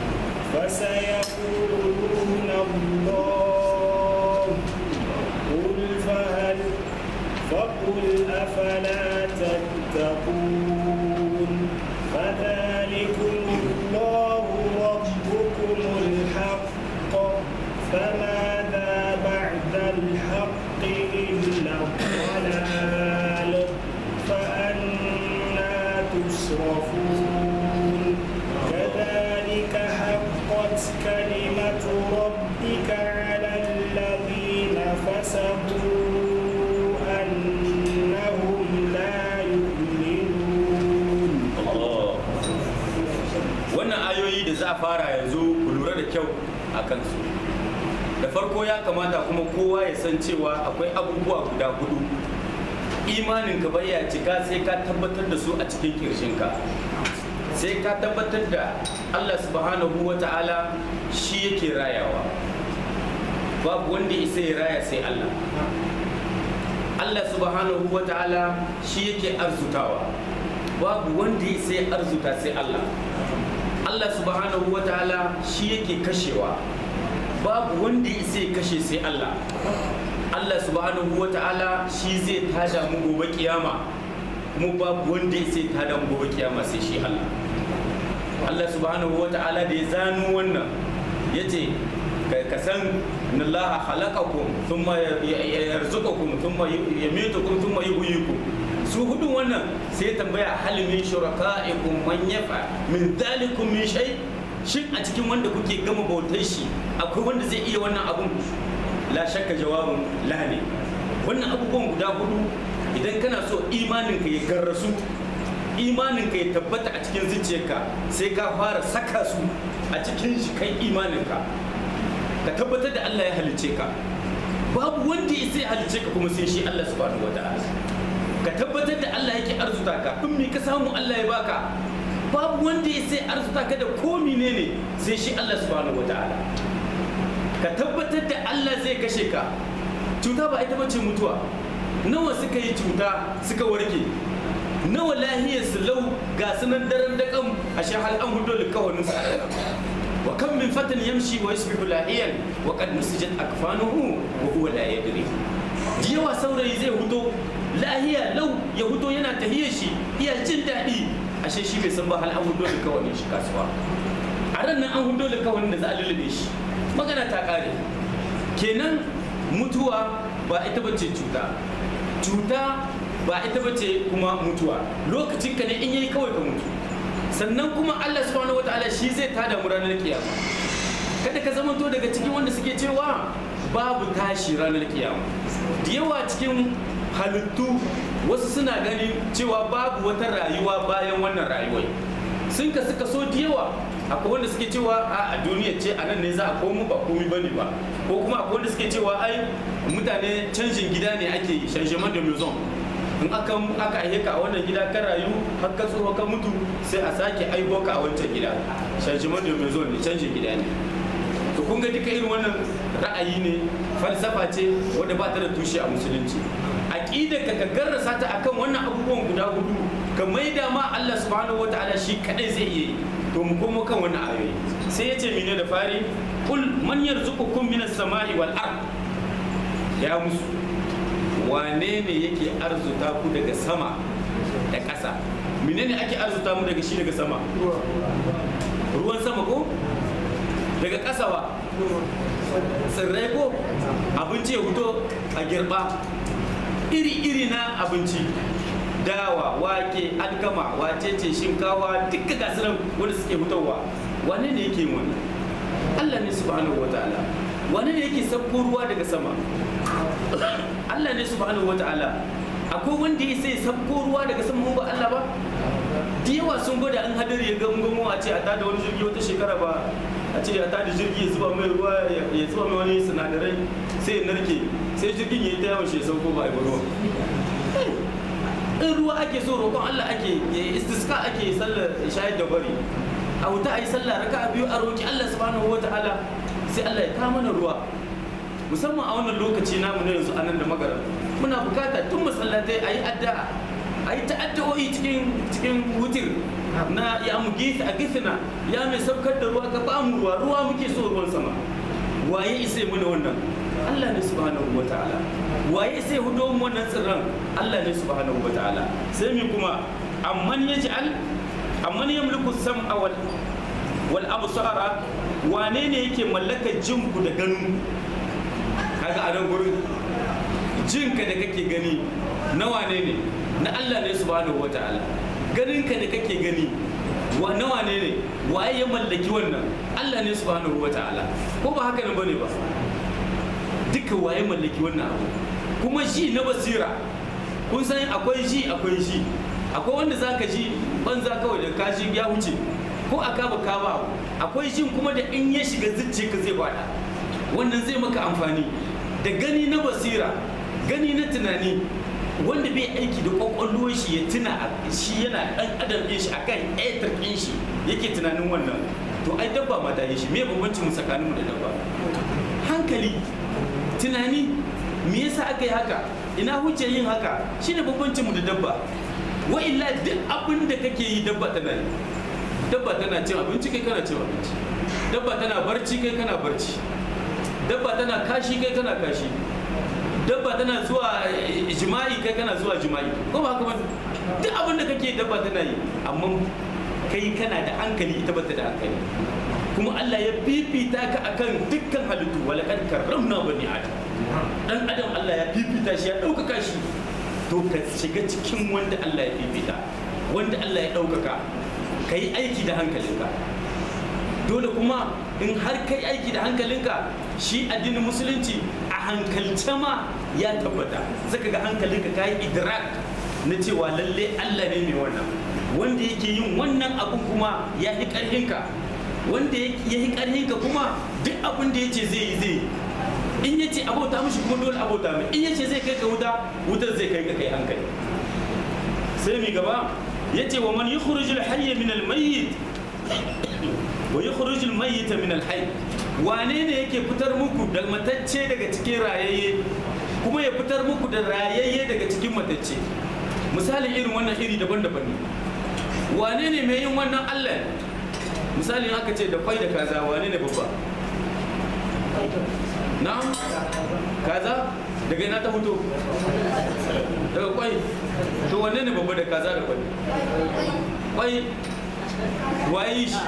S2: فسيقولون الله قل فهل فقل أفلا تتقون فذلكم الله ربكم الحق فماذا بعد الحق إلا الضلال فأنا تصرفون كذلك حقت كلمة ربك على الذين فسقوا أنهم لا يؤمنون
S1: Allah wannan ayoyi da za a fara yanzu ku lura da kyau a kansu da farko ya kamata kuma kowa ya san cewa akwai abubuwa guda hudu imanin ka bai ya cika sai ka tabbatar da su a cikin kirshinka sai ka tabbatar da Allah subhanahu wa ta'ala shi yake rayawa babu wanda isa ya raya sai Allah Allah subhanahu wa ta'ala shi yake arzutawa babu wanda ya sai arzuta sai Allah Allah subhanahu wa ta'ala shi yake kashewa babu wanda ya sai kashe sai Allah Allah subhanahu wa ta'ala shi zai tada mu gobe kiyama mu babu wanda ya sai tada mu gobe kiyama sai shi Allah Allah subhanahu wa ta'ala da ya zano wannan yace ka san inna Allah khalaqakum thumma yarzuqukum thumma yumitukum thumma yuhyikum su hudun wannan sai ya tambaya hal min shuraka'ikum man yafa min dhalikum min shay shin a cikin wanda kuke gama bautar shi akwai wanda zai iya wannan abun la shakka jawabin la ne wannan abubuwan guda hudu idan kana so imanin ka ya garrasu imanin ka ya tabbata a cikin zuciyarka sai ka fara saka su a cikin shi kan imanin ka ka tabbatar da Allah ya halice ka babu wanda ya sai halice ka kuma sai shi Allah subhanahu wataala ka tabbatar da Allah yake arzuta ka in me ka samu Allah ya baka babu wanda ya sai arzuta ka da ko menene sai shi Allah subhanahu wataala ka tabbatar da Allah zai kashe ka cuta ba ita bace mutuwa nawa suka yi cuta suka warke nawa lahiyar su lau ga sunan daren da kan a shahal an hudo likawanin su wa kan min fatan yamshi wa yasbihu lahiyan wa qad nusijat akfanuhu wa huwa la yadri yawa saurayi zai huto lahiya lau ya huto yana tahiyar shi iya jin daɗi ashe shi bai san ba hal an hudo likawanin shi kasuwa a ran nan an hudo likawanin da za a lullube shi magana ta ƙare kenan mutuwa ba ita bace cuta cuta ba ita bace kuma mutuwa lokacin ka ne in yayi kawai ka mutu sannan kuma Allah subhanahu wataala shi zai tada mu ranar kiyama kada ka zamanto daga cikin wanda suke cewa babu tashi ranar kiyama da yawa cikin halittu wasu suna ganin cewa babu wata rayuwa bayan wannan rayuwar sun ka suka so da yawa akwai wanda suke cewa a duniya ce a nan ne za a komo ba komi bane ba ko kuma akwai wanda suke cewa ai mutane canjin gida ne ake yi changement de maison in aka aka aihe ka a wannan gida ka rayu har ka tsoho ka mutu sai a sake aiho ka a wancan gida changement de maison ne canjin gida ne to kun ga duka irin wannan ra'ayi ne falsafa ce wadda ba ta da tushe a musulunci aqida ka ka garrasa ta akan wannan abubuwan guda hudu ka maida ma Allah subhanahu wataala shi kadai zai iya yi to mu komo kan wannan ayoyi sai ya ce mene da fari kul man yarzuqukum minas sama'i wal ard ya musu wane ne yake arzuta ku daga sama da ƙasa menene ake arzuta mu daga shi daga sama ruwan sama ko daga ƙasa ba tsirrai ko abinci ya fito a girba iri-iri na abinci dawa wake alkama wacece shinkawa duka gasu nan wanda suke fitowa wane ne yake wannan Allah ne subhanahu wa ta'ala wane ne yake sabko ruwa daga sama Allah ne subhanahu wa ta'ala akwai wanda ya sai sabko ruwa daga saman ba Allah ba da yawa sun gwada an hadari ya gangamo a ce a tada wani jirgi wata shekara ba a ce a tada jirgi ya zuba mai ruwa ya zuba mai wani sinadarai sai ya narke sai jirgin ya yi ta yawan shi ya sauko ba a yi ruwa in ruwa ake so roƙon Allah ake istiska ake sallar shayar da bari a wuta a yi sallah raka a biyu a roƙi Allah subhanahu wa ta'ala sai Allah ya kama mana ruwa musamman a wannan lokaci namu na yanzu anan da magara muna bukata tun masallatai a yi addu'a a yi ta'addu'o'i cikin cikin wutir na ya mu gisa a gisina ya mai saukar da ruwa ka ba mu ruwa ruwa muke so ruwan sama waye isa mana wannan Allah ne subhanahu wa ta'ala waye sai hudo mu wannan tsirran Allah ne subhanahu wa ta'ala sai mi kuma amman yaj'al amman yamliku sam'a wal wal absara wane ne yake mallakar jinku da ganin kaga a nan gurin jinka da kake gani na wane ne na Allah ne subhanahu wa ta'ala ganinka da kake gani wa na wane ne waye ya mallaki wannan Allah ne subhanahu wa ta'ala ko ba haka nan bane ba duka waye mallaki wannan abu kuma ji na basira kun san akwai ji akwai ji akwai wanda zaka ji banza kawai da kashi ya wuce ko a kaba kaba akwai jin kuma da in ya shiga zuciya ka zai bada wannan zai maka amfani da gani na basira gani na tunani wanda bai aiki da kwakwalwar shi ya tuna shi yana dan adam ɗin shi akan etar ɗin shi yake tunanin wannan to ai dabba ma ta yi shi me bambancin mu tsakanin mu da dabba hankali tunani me yasa aka yi haka ina hujjar yin haka shine bambancin mu da dabba wa illa duk abin da kake yi dabba tana yi dabba tana cin abinci kai kana cin abinci dabba tana barci kai kana barci dabba tana kashi kai kana kashi dabba tana zuwa jima'i kai kana zuwa jima'i ko ba haka ba duk abin da kake dabba tana yi amma kai kana da hankali ita bata da hankali kuma Allah ya fifita ka akan dukkan halittu walaqad karramna bani adam dan adam Allah ya fifita shi ya ɗaukaka shi to ka shiga cikin wanda Allah ya fifita wanda Allah ya ɗaukaka ka yi aiki da hankalinka dole kuma in har ka yi aiki da hankalinka shi addinin musulunci a hankalce ma ya tabbata zaka ga hankalinka ka yi idrak na cewa lalle Allah ne mai wannan wanda yake yin wannan abun kuma ya yi ƙarhinka wanda ya yi ƙarhinka kuma duk abin da ya ce zai yi zai in ya ce abota mishi kuma dole abota mai in ya ce zai kai ka wuta wutar zai kai ka kai hankali sai mi gaba ya ce wa man yukhrijul hayya min al-mayyit wa yukhrijul mayyita min al-hayy wane ne yake fitar muku da matacce daga cikin rayayye kuma ya fitar muku da rayayye daga cikin matacce misali irin wannan iri daban-daban ne wane ne mai yin wannan Allah misali aka ce da kwai da kaza wane ne babba na'am kaza daga ina ta fito daga kwai to wanne ne babba da kaza da kwai kwai waye shi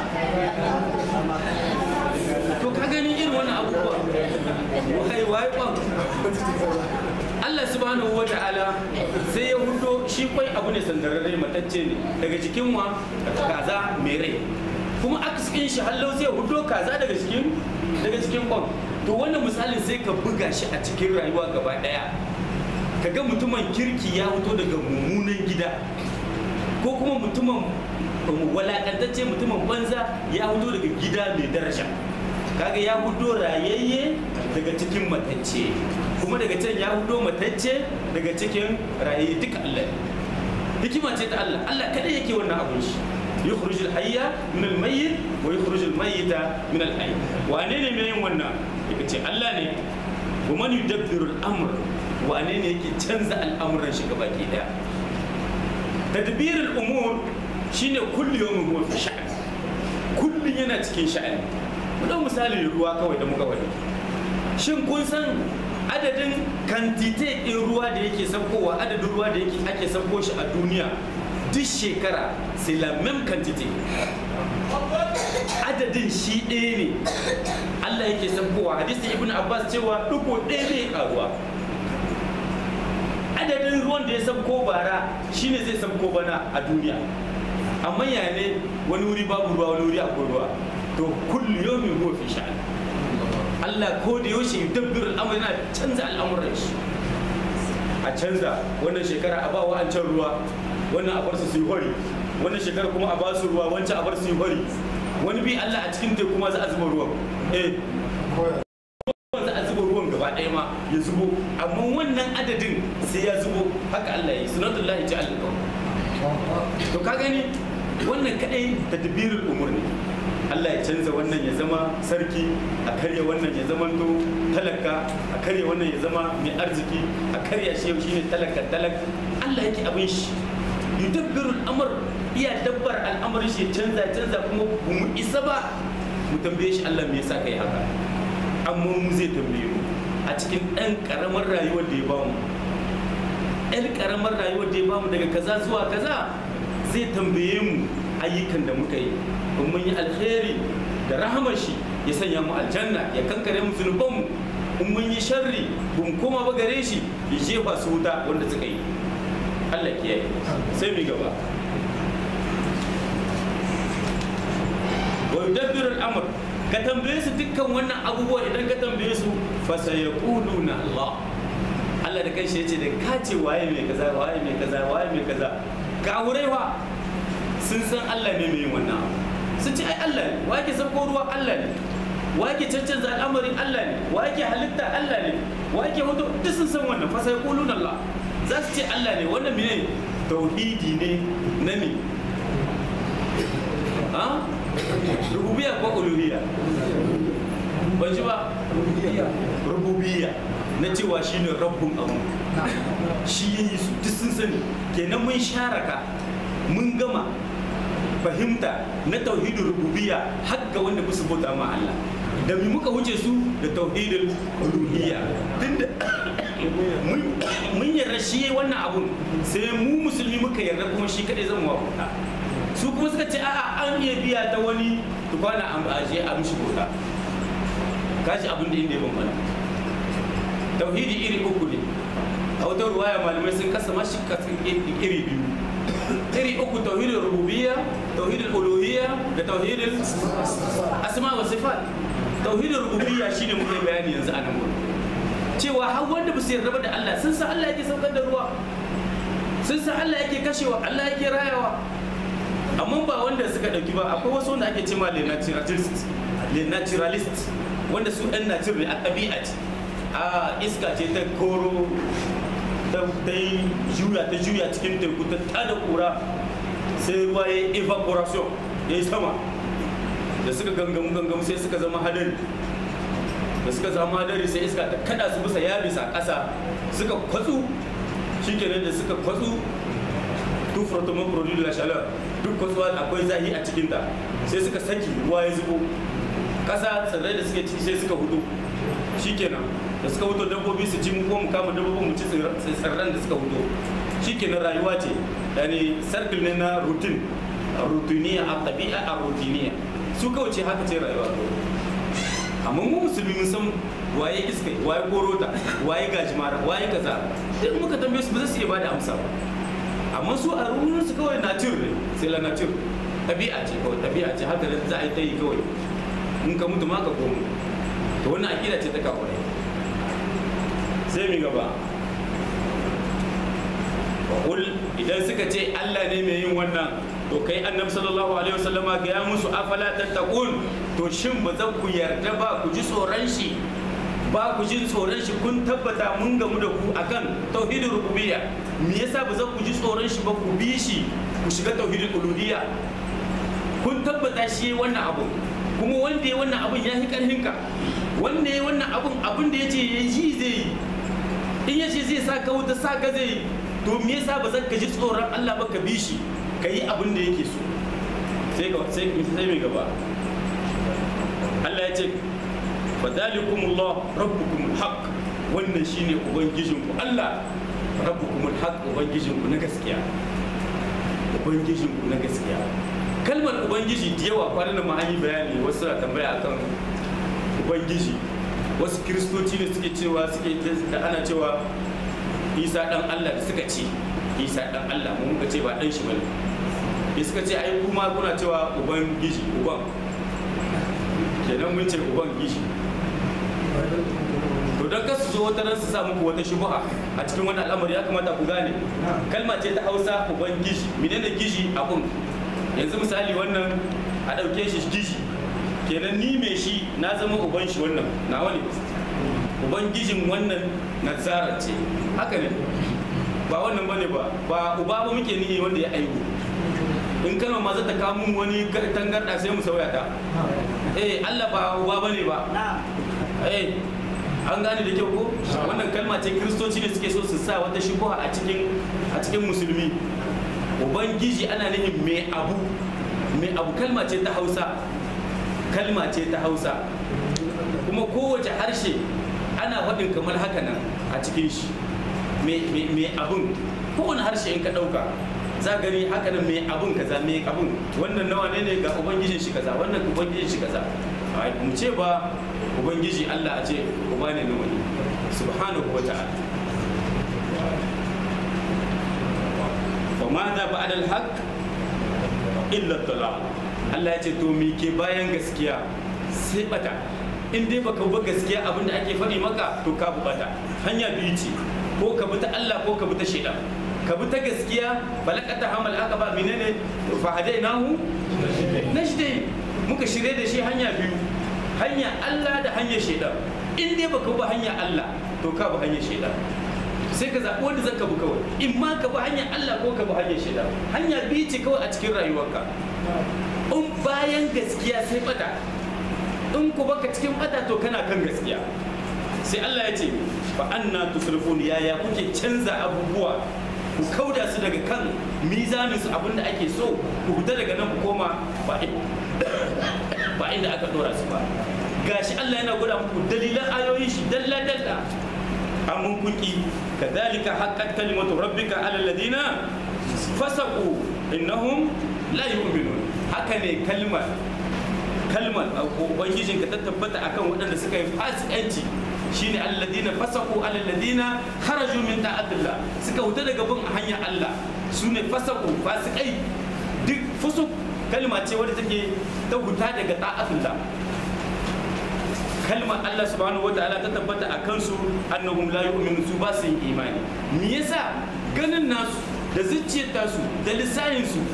S1: to ka gani irin wannan abubuwa waye waye kwan Allah subhanahu wa ta'ala sai ya hudo shi kwai abu ne sandararre matacce ne daga jikin wa kaza mai rai kuma aka cikin shi hallau sai hudo kaza daga cikin daga cikin kwan to wannan misalin sai ka buga shi a cikin rayuwa gaba daya ka ga mutumin kirki ya fito daga mummunan gida ko kuma mutumin walakantacce mutumin banza ya fito daga gida mai daraja kaga ya fito rayayye daga cikin matacce kuma daga can ya fito matacce daga cikin rayayye duka Allah hikima ce ta Allah Allah kada yake wannan abun shi يخرج الحي من الميت ويخرج الميت من الحي wane ne mai yin wannan yake ce Allah ne wa man yudabbiru al-amr wane ne yake canza al'amuran shi gaba ki daya tadbir al-umur shine kullu yawmin huwa fi sha'an kullun yana cikin sha'ani mu dau misali ruwa kawai da muka wani shin kun san adadin kantite ɗin ruwa da yake saukowa adadin ruwa da yake ake sauko shi a duniya duk shekara c'est la même quantité adadin shi ɗaya ne Allah yake saukowa hadisi ibn Abbas cewa duko ɗaya ne karuwa adadin ruwan da ya sauko bara shine zai sauko bana a duniya amma ya ne wani wuri babu ruwa wani wuri akwai ruwa to kullu yawmin huwa fi sha'an Allah ko da yaushe yudabbiru al'amr yana canza al'amuran shi a canza wannan shekara a ba wa'ancan ruwa wannan a bar su su yi hori wannan shekara kuma a ba su ruwa wancan a bar su yi hori wani bi Allah a cikin teku kuma za a zuba ruwan eh za a zuba ruwan gaba ɗaya ma ya zubo amma wannan adadin sai ya zubo haka Allah ya yi sunatullahi ji Allah to ka gani wannan kadai tadbirul umur ne Allah ya canza wannan ya zama sarki a karya wannan ya zama to talaka a karya wannan ya zama mai arziki a karya shi yau shine talaka talak Allah yake abin shi yudabbirul amr iya dabbar al'amarin shi ya canza canza kuma mu isa ba mu tambaye shi Allah me yasa kai haka amma mu zai tambaye mu a cikin ɗan ƙaramar rayuwar da ya bamu ɗan ƙaramar rayuwar da ya bamu daga kaza zuwa kaza zai tambaye mu ayyukan da muka yi in mun yi alheri da rahamar shi ya sanya mu aljanna ya kankare mu zunubanmu in mun yi sharri bun koma ba gare shi ya jefa su wuta wanda suka yi Allah kiyaye sai mu gaba wa yudabbiru al-amr ka tambaye su dukkan wannan abubuwa idan ka tambaye su fa sayaquluna Allah Allah da kanshi yace da ka ce waye mai kaza waye mai kaza waye mai kaza ga wurewa sun san Allah ne mai yin wannan abu sun ce ai Allah ne wa yake sauko ruwa Allah ne wa yake cancanza al'amarin Allah ne wa yake halitta Allah ne wa yake hoto duk sun san wannan fa sayaquluna Allah za su ce Allah ne wannan mene tauhidi ne na me ha rububiya ko uluhiyya ban ji ba rububiyya na cewa shine rabbun abu shi ya yi su duk sun sani kenan mun sharaka mun gama fahimta na tauhidin rububiyya har ga wanda ba su bauta ma Allah da mu muka wuce su da tauhidin uluhiyya tunda mun yarda shi wannan abun sai mu musulmi muka yarda kuma shi kadai zan wafuta su kuma suka ce a'a an iya biya ta wani tukwana an aje a mishi bauta kashi abin da inda ya bambana tauhidi iri uku ne a wata ruwaya malamai sun kasa mashi iri biyu iri uku tauhidin rububiyya tauhidin uluhiyya da tauhidin asma wa sifat tauhidin rububiyya shine muke bayani yanzu a nan gurin cewa har wanda ba su yarda da Allah sun san Allah yake saukar da ruwa sun san Allah yake kashewa Allah yake rayawa amma ba wanda suka dauki ba akwai wasu wanda ake cewa le naturalist le naturalist wanda su ɗan nature ne a ɗabi'a ce a iska ce ta koro ta yi juya ta juya cikin teku ta tada kura sai ruwa ya yi evaporation ya yi sama da suka gangamu gangamu sai suka zama hadari da suka zama hadari sai iska ta kada su bisa ya bisa ƙasa suka kwatsu shikenan da suka kwatsu duk frotoman produit de la chaleur duk kwatsuwa akwai zahi a cikinta sai suka saki ruwa ya zubo ƙasa tsirrai da suke ciki sai suka hudu shikenan da suka hudu dabbobi su ci mu ko mu kama dabbobin mu ci tsirran da suka hudu shikenan rayuwa ce yani circle ne na routine rutiniya a tabi'a a rutiniya su kawai ce haka ce rayuwa amma mu musulmi mun san waye iska waye korota waye gajimara waye kaza duk muka tambaye su ba za su iya bada amsa ba amma su a ruwan su kawai nature ne sai la nature tabi'a ce kawai tabi'a ce haka da za a yi ta yi kawai in ka mutu ma ka komo to wannan akida ce ta kawo sai mi gaba kul idan suka ce Allah ne mai yin wannan to kai annabi sallallahu alaihi wasallama ga ya musu afala tattaqun to shin ba za ku yarda ba ku ji tsoron shi ba ku jin tsoron shi kun tabbata mun gamu da ku akan tauhidin rububiyya me yasa ba za ku ji tsoron shi ba ku bi shi ku shiga tauhidin uluhiyya kun tabbata shi wannan abu kuma wanda ya wannan abun ya fi karfin ka wanda ya wannan abun abun da ya ce ya yi zai yi in ya ce zai sa ka wuta sa ka zai yi to me yasa ba zan ka ji tsoron Allah ba ka bi shi ka yi abin da yake so sai ka sai sai mai gaba Allah ya ce fadalikumullah rabbukumul haqq wannan shine ubangijinku Allah rabbukumul haqq ubangijinku na gaskiya ubangijinku na gaskiya kalmar ubangiji da yawa kwanan ma an yi bayani wasu na tambaya akan ubangiji wasu kiristoci ne suke cewa suke da ana cewa isa dan allah da suka ce isa dan allah mu muka ce ba dan shi bane da suka ce ai kuma kuna cewa ubangiji uban kenan mun ce uban gishi to to don kasu zo wata ran su sa muku wata shubha a cikin wani al'amari ya kamata ku gane kalma ce ta hausa uban gishi menene gishi abun yanzu misali wannan a ɗauke shi gishi kenan ni mai shi na zama uban shi wannan nawa ne uban gishin wannan nazara ce haka ne ba wannan bane ba ba uba ba muke nihi wanda ya aihu in kalma ma za ta kawo mun wani tangarda sai mu sauya ta eh Allah ba uba bane ba eh an gane da kyau ko wannan kalma ce kristoci ne suke so su sa wata shubuha a cikin a cikin musulmi ubangiji ana nihin mai abu mai abu kalma ce ta hausa kalma ce ta hausa kuma kowace harshe ana faɗin kamar haka nan a cikin shi mai abun kowane harshe in ka ɗauka za gani haka nan mai abun kaza mai abun wannan nawa ne ne ga ubangijin shi kaza wannan ubangijin shi kaza mu ce ba ubangiji Allah a ce uba ne na wani subhanahu wa ta'ala fa ma da ba'da al-haq illa dalal Allah ya ce to me ke bayan gaskiya sai bata in dai baka bi gaskiya abinda ake faɗi maka to ka bi bata hanya biyu ce ko ka bi ta Allah ko ka bi ta shaidan ka bi ta gaskiya balakata hamal aka ba menene fa hadainahu najdain muka shirye da shi hanya biyu hanya Allah da hanyar shaidan in dai baka bi hanya Allah to ka bi hanyar shaidan sai ka zaɓi wanda zaka bi kawai in ma ka bi hanyar Allah ko ka bi hanyar shaidan hanya biyu ce kawai a cikin rayuwarka in bayan gaskiya sai bata in ku baka cikin bata to kana kan gaskiya sai Allah ya ce fa anna tusrifun yaya kuke canza abubuwa ku kauda su daga kan mizanin su abinda ake so ku fita daga nan ku koma ba ba inda aka dora su ba gashi Allah yana gwada muku dalilan ayoyin shi dalla dalla amun kunki kadhalika haqqat kalimatu rabbika ala alladhina fasaqu innahum la yu'minun haka ne kalmar kalmar ubangijin ka ta tabbata akan waɗanda suka yi fasikanci shine alladina fasaku alladina kharaju min ta'atillah suka huta daga bin hanyar Allah sune fasaku fasikai duk fusuk kalma ce wadda take ta huta daga ta'atillah kalmar Allah subhanahu wataala ta tabbata a kansu annahum la yu'minu su ba su yin imani me yasa ganin nasu da zuciyar tasu da lissahin su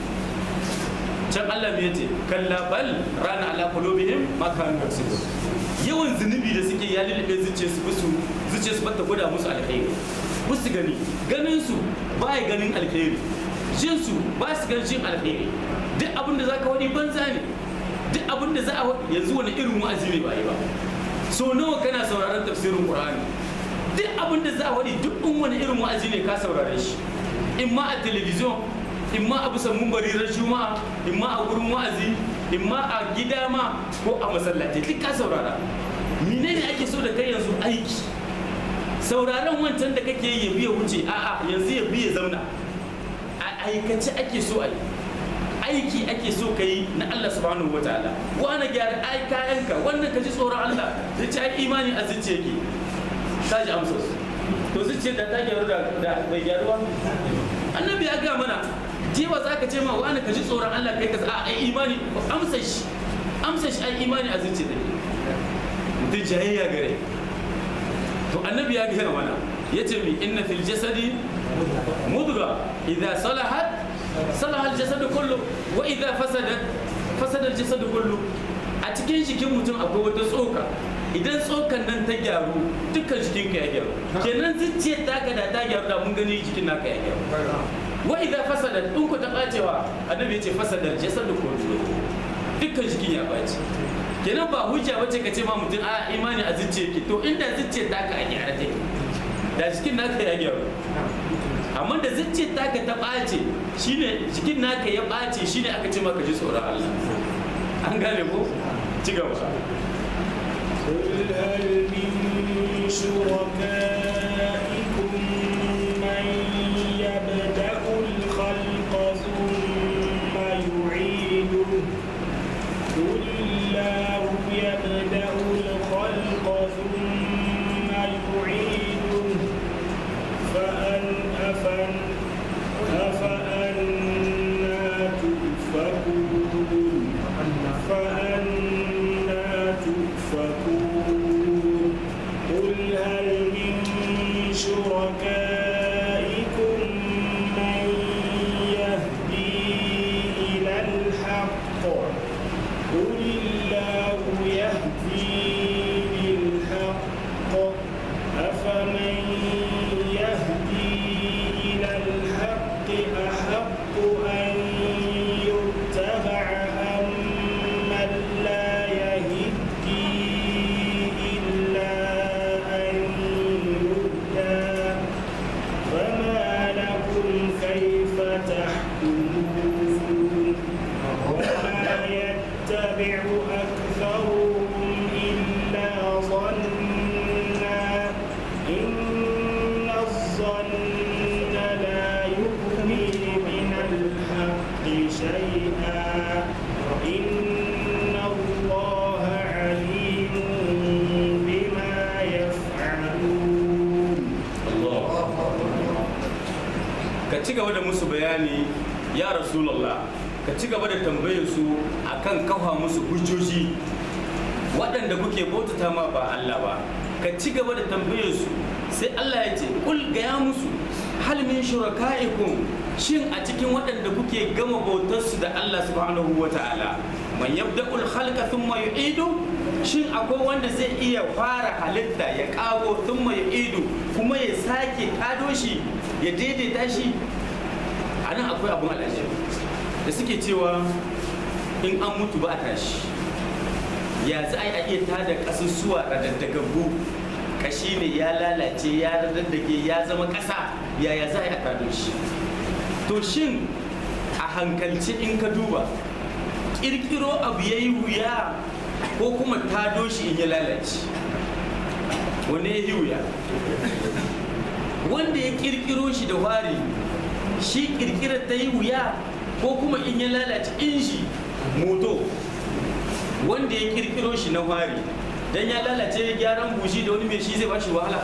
S1: can Allah me yace kalla bal rana ala qulubihim ma kanu yaksubun yawan zunubi da suke ya lulluɓe zuciyar su musu zuciyar su bata gwada musu alkhairi musu gani ganin su ba ya ganin alkhairi jin su ba su ganin jin alkhairi duk abin da zaka wani banza ne duk abin da za a yanzu wani irin wa'azi ne ba yi ba so nawa kana sauraron tafsirin qur'ani duk abin da za a wani duk wani irin wa'azi ne ka saurare shi in ma a telebijin in ma a bisa mumbari ran juma'a in ma a gurin wa'azi in ma a gida ma ko a masallaci duk ka saurara menene ake so da kai yanzu aiki sauraron wancan da kake yi ya biya wuce a'a yanzu ya biya zauna a aikace ake so a yi aiki ake so ka yi na Allah subhanahu wataala wani gyara ai kayanka wannan ka ji tsoron Allah zai ci ai imani a zuciya ke ta ji amsa to zuciyar da ta gyaru da bai gyaruwa annabi ya ga mana jewa za ka ce ma wani ka ji tsoron Allah kai ka a ai imani amsa shi amsa shi ai imani a zuciya da mutum jayayya gare to annabi ya gaya mana ya ce mi inna fil jasadi mudra idza salahat salaha al jasadu kullu wa idza fasadat fasada al jasadu kullu a cikin jikin mutum akwai wata tsoka idan tsokan nan ta gyaru dukkan jikin ka ya gyaru kenan zuciyar taka da ta gyaru da mun gani jikin naka ya gyaru wa idza fasadat in ku ta bacewa annabi ya ce fasadar jasadu kullu dukkan jikin ya bace kenan ba hujja bace ka ce ma mutum a imani a zuciya yake to inda zuciyar taka a gyara take da jikin naka ya gyaru amma da zuciyar taka ta ɓace shine jikin naka ya ɓace shine aka ce maka ji tsoron Allah an gane ko ci gaba
S2: قل هل من شركائكم من يبدأ الخلق ثم يعيده قل الله يبدأ الخلق ثم يعيده فأن أفن أفأنا تؤفكون فأنا تؤفكون قل هل أكثرهم إلا ظنا إن الظن لا يغني من الحق شيئا إن الله عليم بما يفعلون
S1: ka ci gaba da musu bayani ya rasulallah ka ci gaba da tambayar su akan kafa musu hujjoji waɗanda kuke bautata ma ba Allah ba ka ci gaba da tambayar su sai Allah ya ce kul gaya musu hal min shuraka'ikum shin a cikin waɗanda kuke gama bautar su da Allah subhanahu wa ta'ala man yabda'ul khalqa thumma yu'idu shin akwai wanda zai iya fara halitta ya kago thumma yu'idu kuma ya sake kado shi ya daidaita shi a nan akwai abun al'ajabi da suke cewa in an mutu ba a tashi ya za a yi a iya tada ƙasusuwa a daddagaggu kashi ne ya lalace ya daddage ya zama ƙasa yaya za a yi a tado shi to shin a hankalci in ka duba ƙirƙiro abu ya yi wuya ko kuma tado shi in ya lalace wani ya yi wuya wanda ya ƙirƙiro shi da wari shi ƙirƙirar ta yi wuya ko kuma in ya lalace inji moto wanda ya ƙirƙiro shi na wari dan ya lalace gyaran bushi da wani mai shi zai ba shi wahala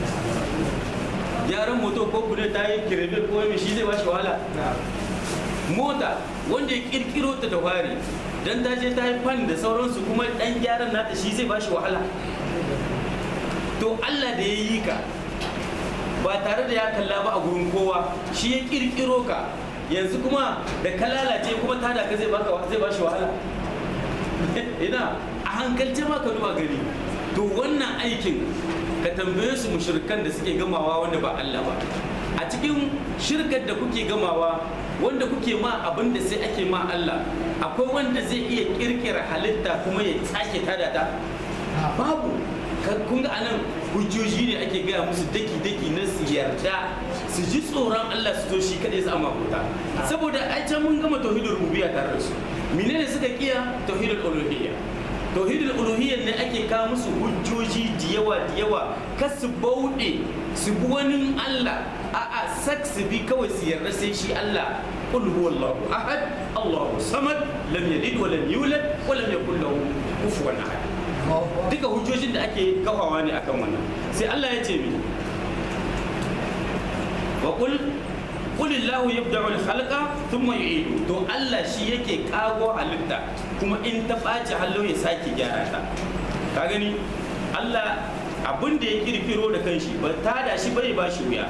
S1: gyaran moto ko bude ta yi kirebe ko mai shi zai ba shi wahala mota wanda ya kirkiro ta da wari dan ta je ta yi fan da sauransu kuma dan gyaran nata shi zai ba shi wahala to Allah da ya yi ka ba tare da ya kalla ba a gurin kowa shi ya kirkiro ka yanzu kuma da ka lalace kuma tada ka zai baka zai ba shi wahala ina a hankalce ma ka duba gari to wannan aikin ka tambaye su mushrikan da suke gamawa wanda ba Allah ba a cikin shirkar da kuke gamawa wanda kuke ma abin da sai ake ma Allah akwai wanda zai iya kirkira halitta kuma ya sake tada ta babu kun ga anan hujjoji ne ake gaya musu daki-daki na su yarda su ji tsoron Allah su to shi kaɗai su amma huta saboda ai can mun gama tauhidul rububiyya tare da su menene suka kiya tauhidul uluhiyya tauhidul uluhiyya ne ake kawo musu hujjoji da yawa da yawa kar su bauɗe su bi wani Allah a'a sak su bi kawai su yarda sai shi Allah qul huwallahu ahad Allahu samad lam yalid wa lam yulad wa lam yakul lahu kufuwan ahad duka hujjojin da ake kafawa ne akan wannan sai Allah ya ce mi wa qul qul Allahu yabda'u al-khalqa thumma yu'idu to Allah shi yake kago halitta kuma in ta ɓaci hallo ya sake gyara ta ka gani Allah abin da ya kirkiro da kanshi ba ta da shi bai ba shi wuya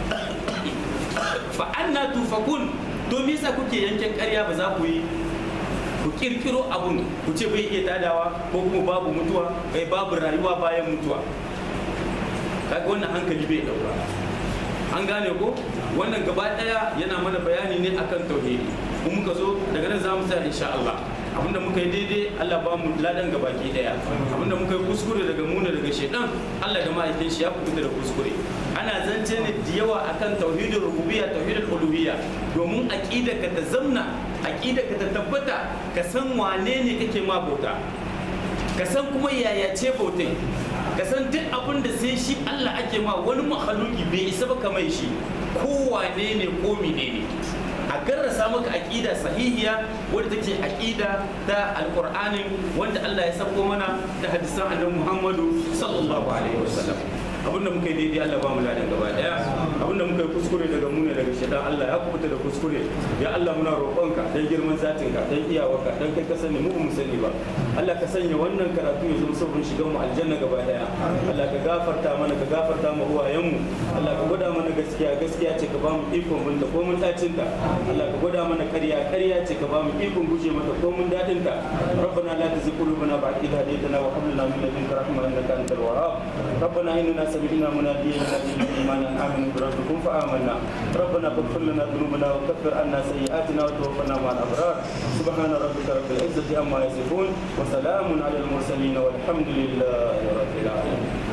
S1: fa anna tufakun to me yasa kuke yankin ƙarya ba za ku yi ku kirkiro abun ku ce bai iya tadawa ko kuma babu mutuwa kai babu rayuwa bayan mutuwa kaga wannan hankali bai dauka an gane ko wannan gaba daya yana mana bayani ne akan tauhidi kuma muka zo daga nan za mu tsaya insha Allah abinda muka yi daidai Allah ba mu ladan gabaki daya abinda muka yi kuskure daga muna daga shedan Allah da ma'aikin shi ya fita da kuskure ana zance ne da yawa akan tauhidul rububiyya tauhidul uluhiyya domin aqida ka ta zamna aqida ka ta tabbata ka san wane ne kake ma bauta ka san kuma yaya ce bautai ka san duk abin da sai shi Allah ake ma wani mahaluki bai isa ba kamar shi ko wane ne ko menene a garrasa maka aƙida sahihiya wadda take aƙida ta alƙur'anin wanda Allah ya sako mana da hadisan annabi Muhammadu sallallahu alaihi wasallam abinda muka yi daidai Allah ba mu ladan gaba daya abinda muka yi kuskure daga mu ne daga shaitan Allah ya kubuta da kuskure ya Allah muna roƙonka dan girman zatinka dan iyawarka dan kai ka sani mu ba mu sani ba Allah ka sanya wannan karatu ya zama sabon shigan mu aljanna gaba daya Allah ka gafarta mana ka gafarta mu uwayen mu Allah ka gwada mana gaskiya gaskiya ce ka ba mu ikon binta ko mun dacin ta Allah ka gwada mana ƙarya ƙarya ce ka ba mu ikon guje mata ko mun dadin ta ربنا لا تزغ قلوبنا بعد إذ هديتنا وهب لنا من لدنك رحمة إنك أنت الوهاب ربنا إننا سمعنا مناديا ينادي بالإيمان أن آمنوا بربكم فآمنا ربنا فاغفر لنا ذنوبنا وكفر عنا سيئاتنا وتوفنا مع الأبرار سبحان ربك رب العزة عما يصفون وسلام على المرسلين والحمد لله رب العالمين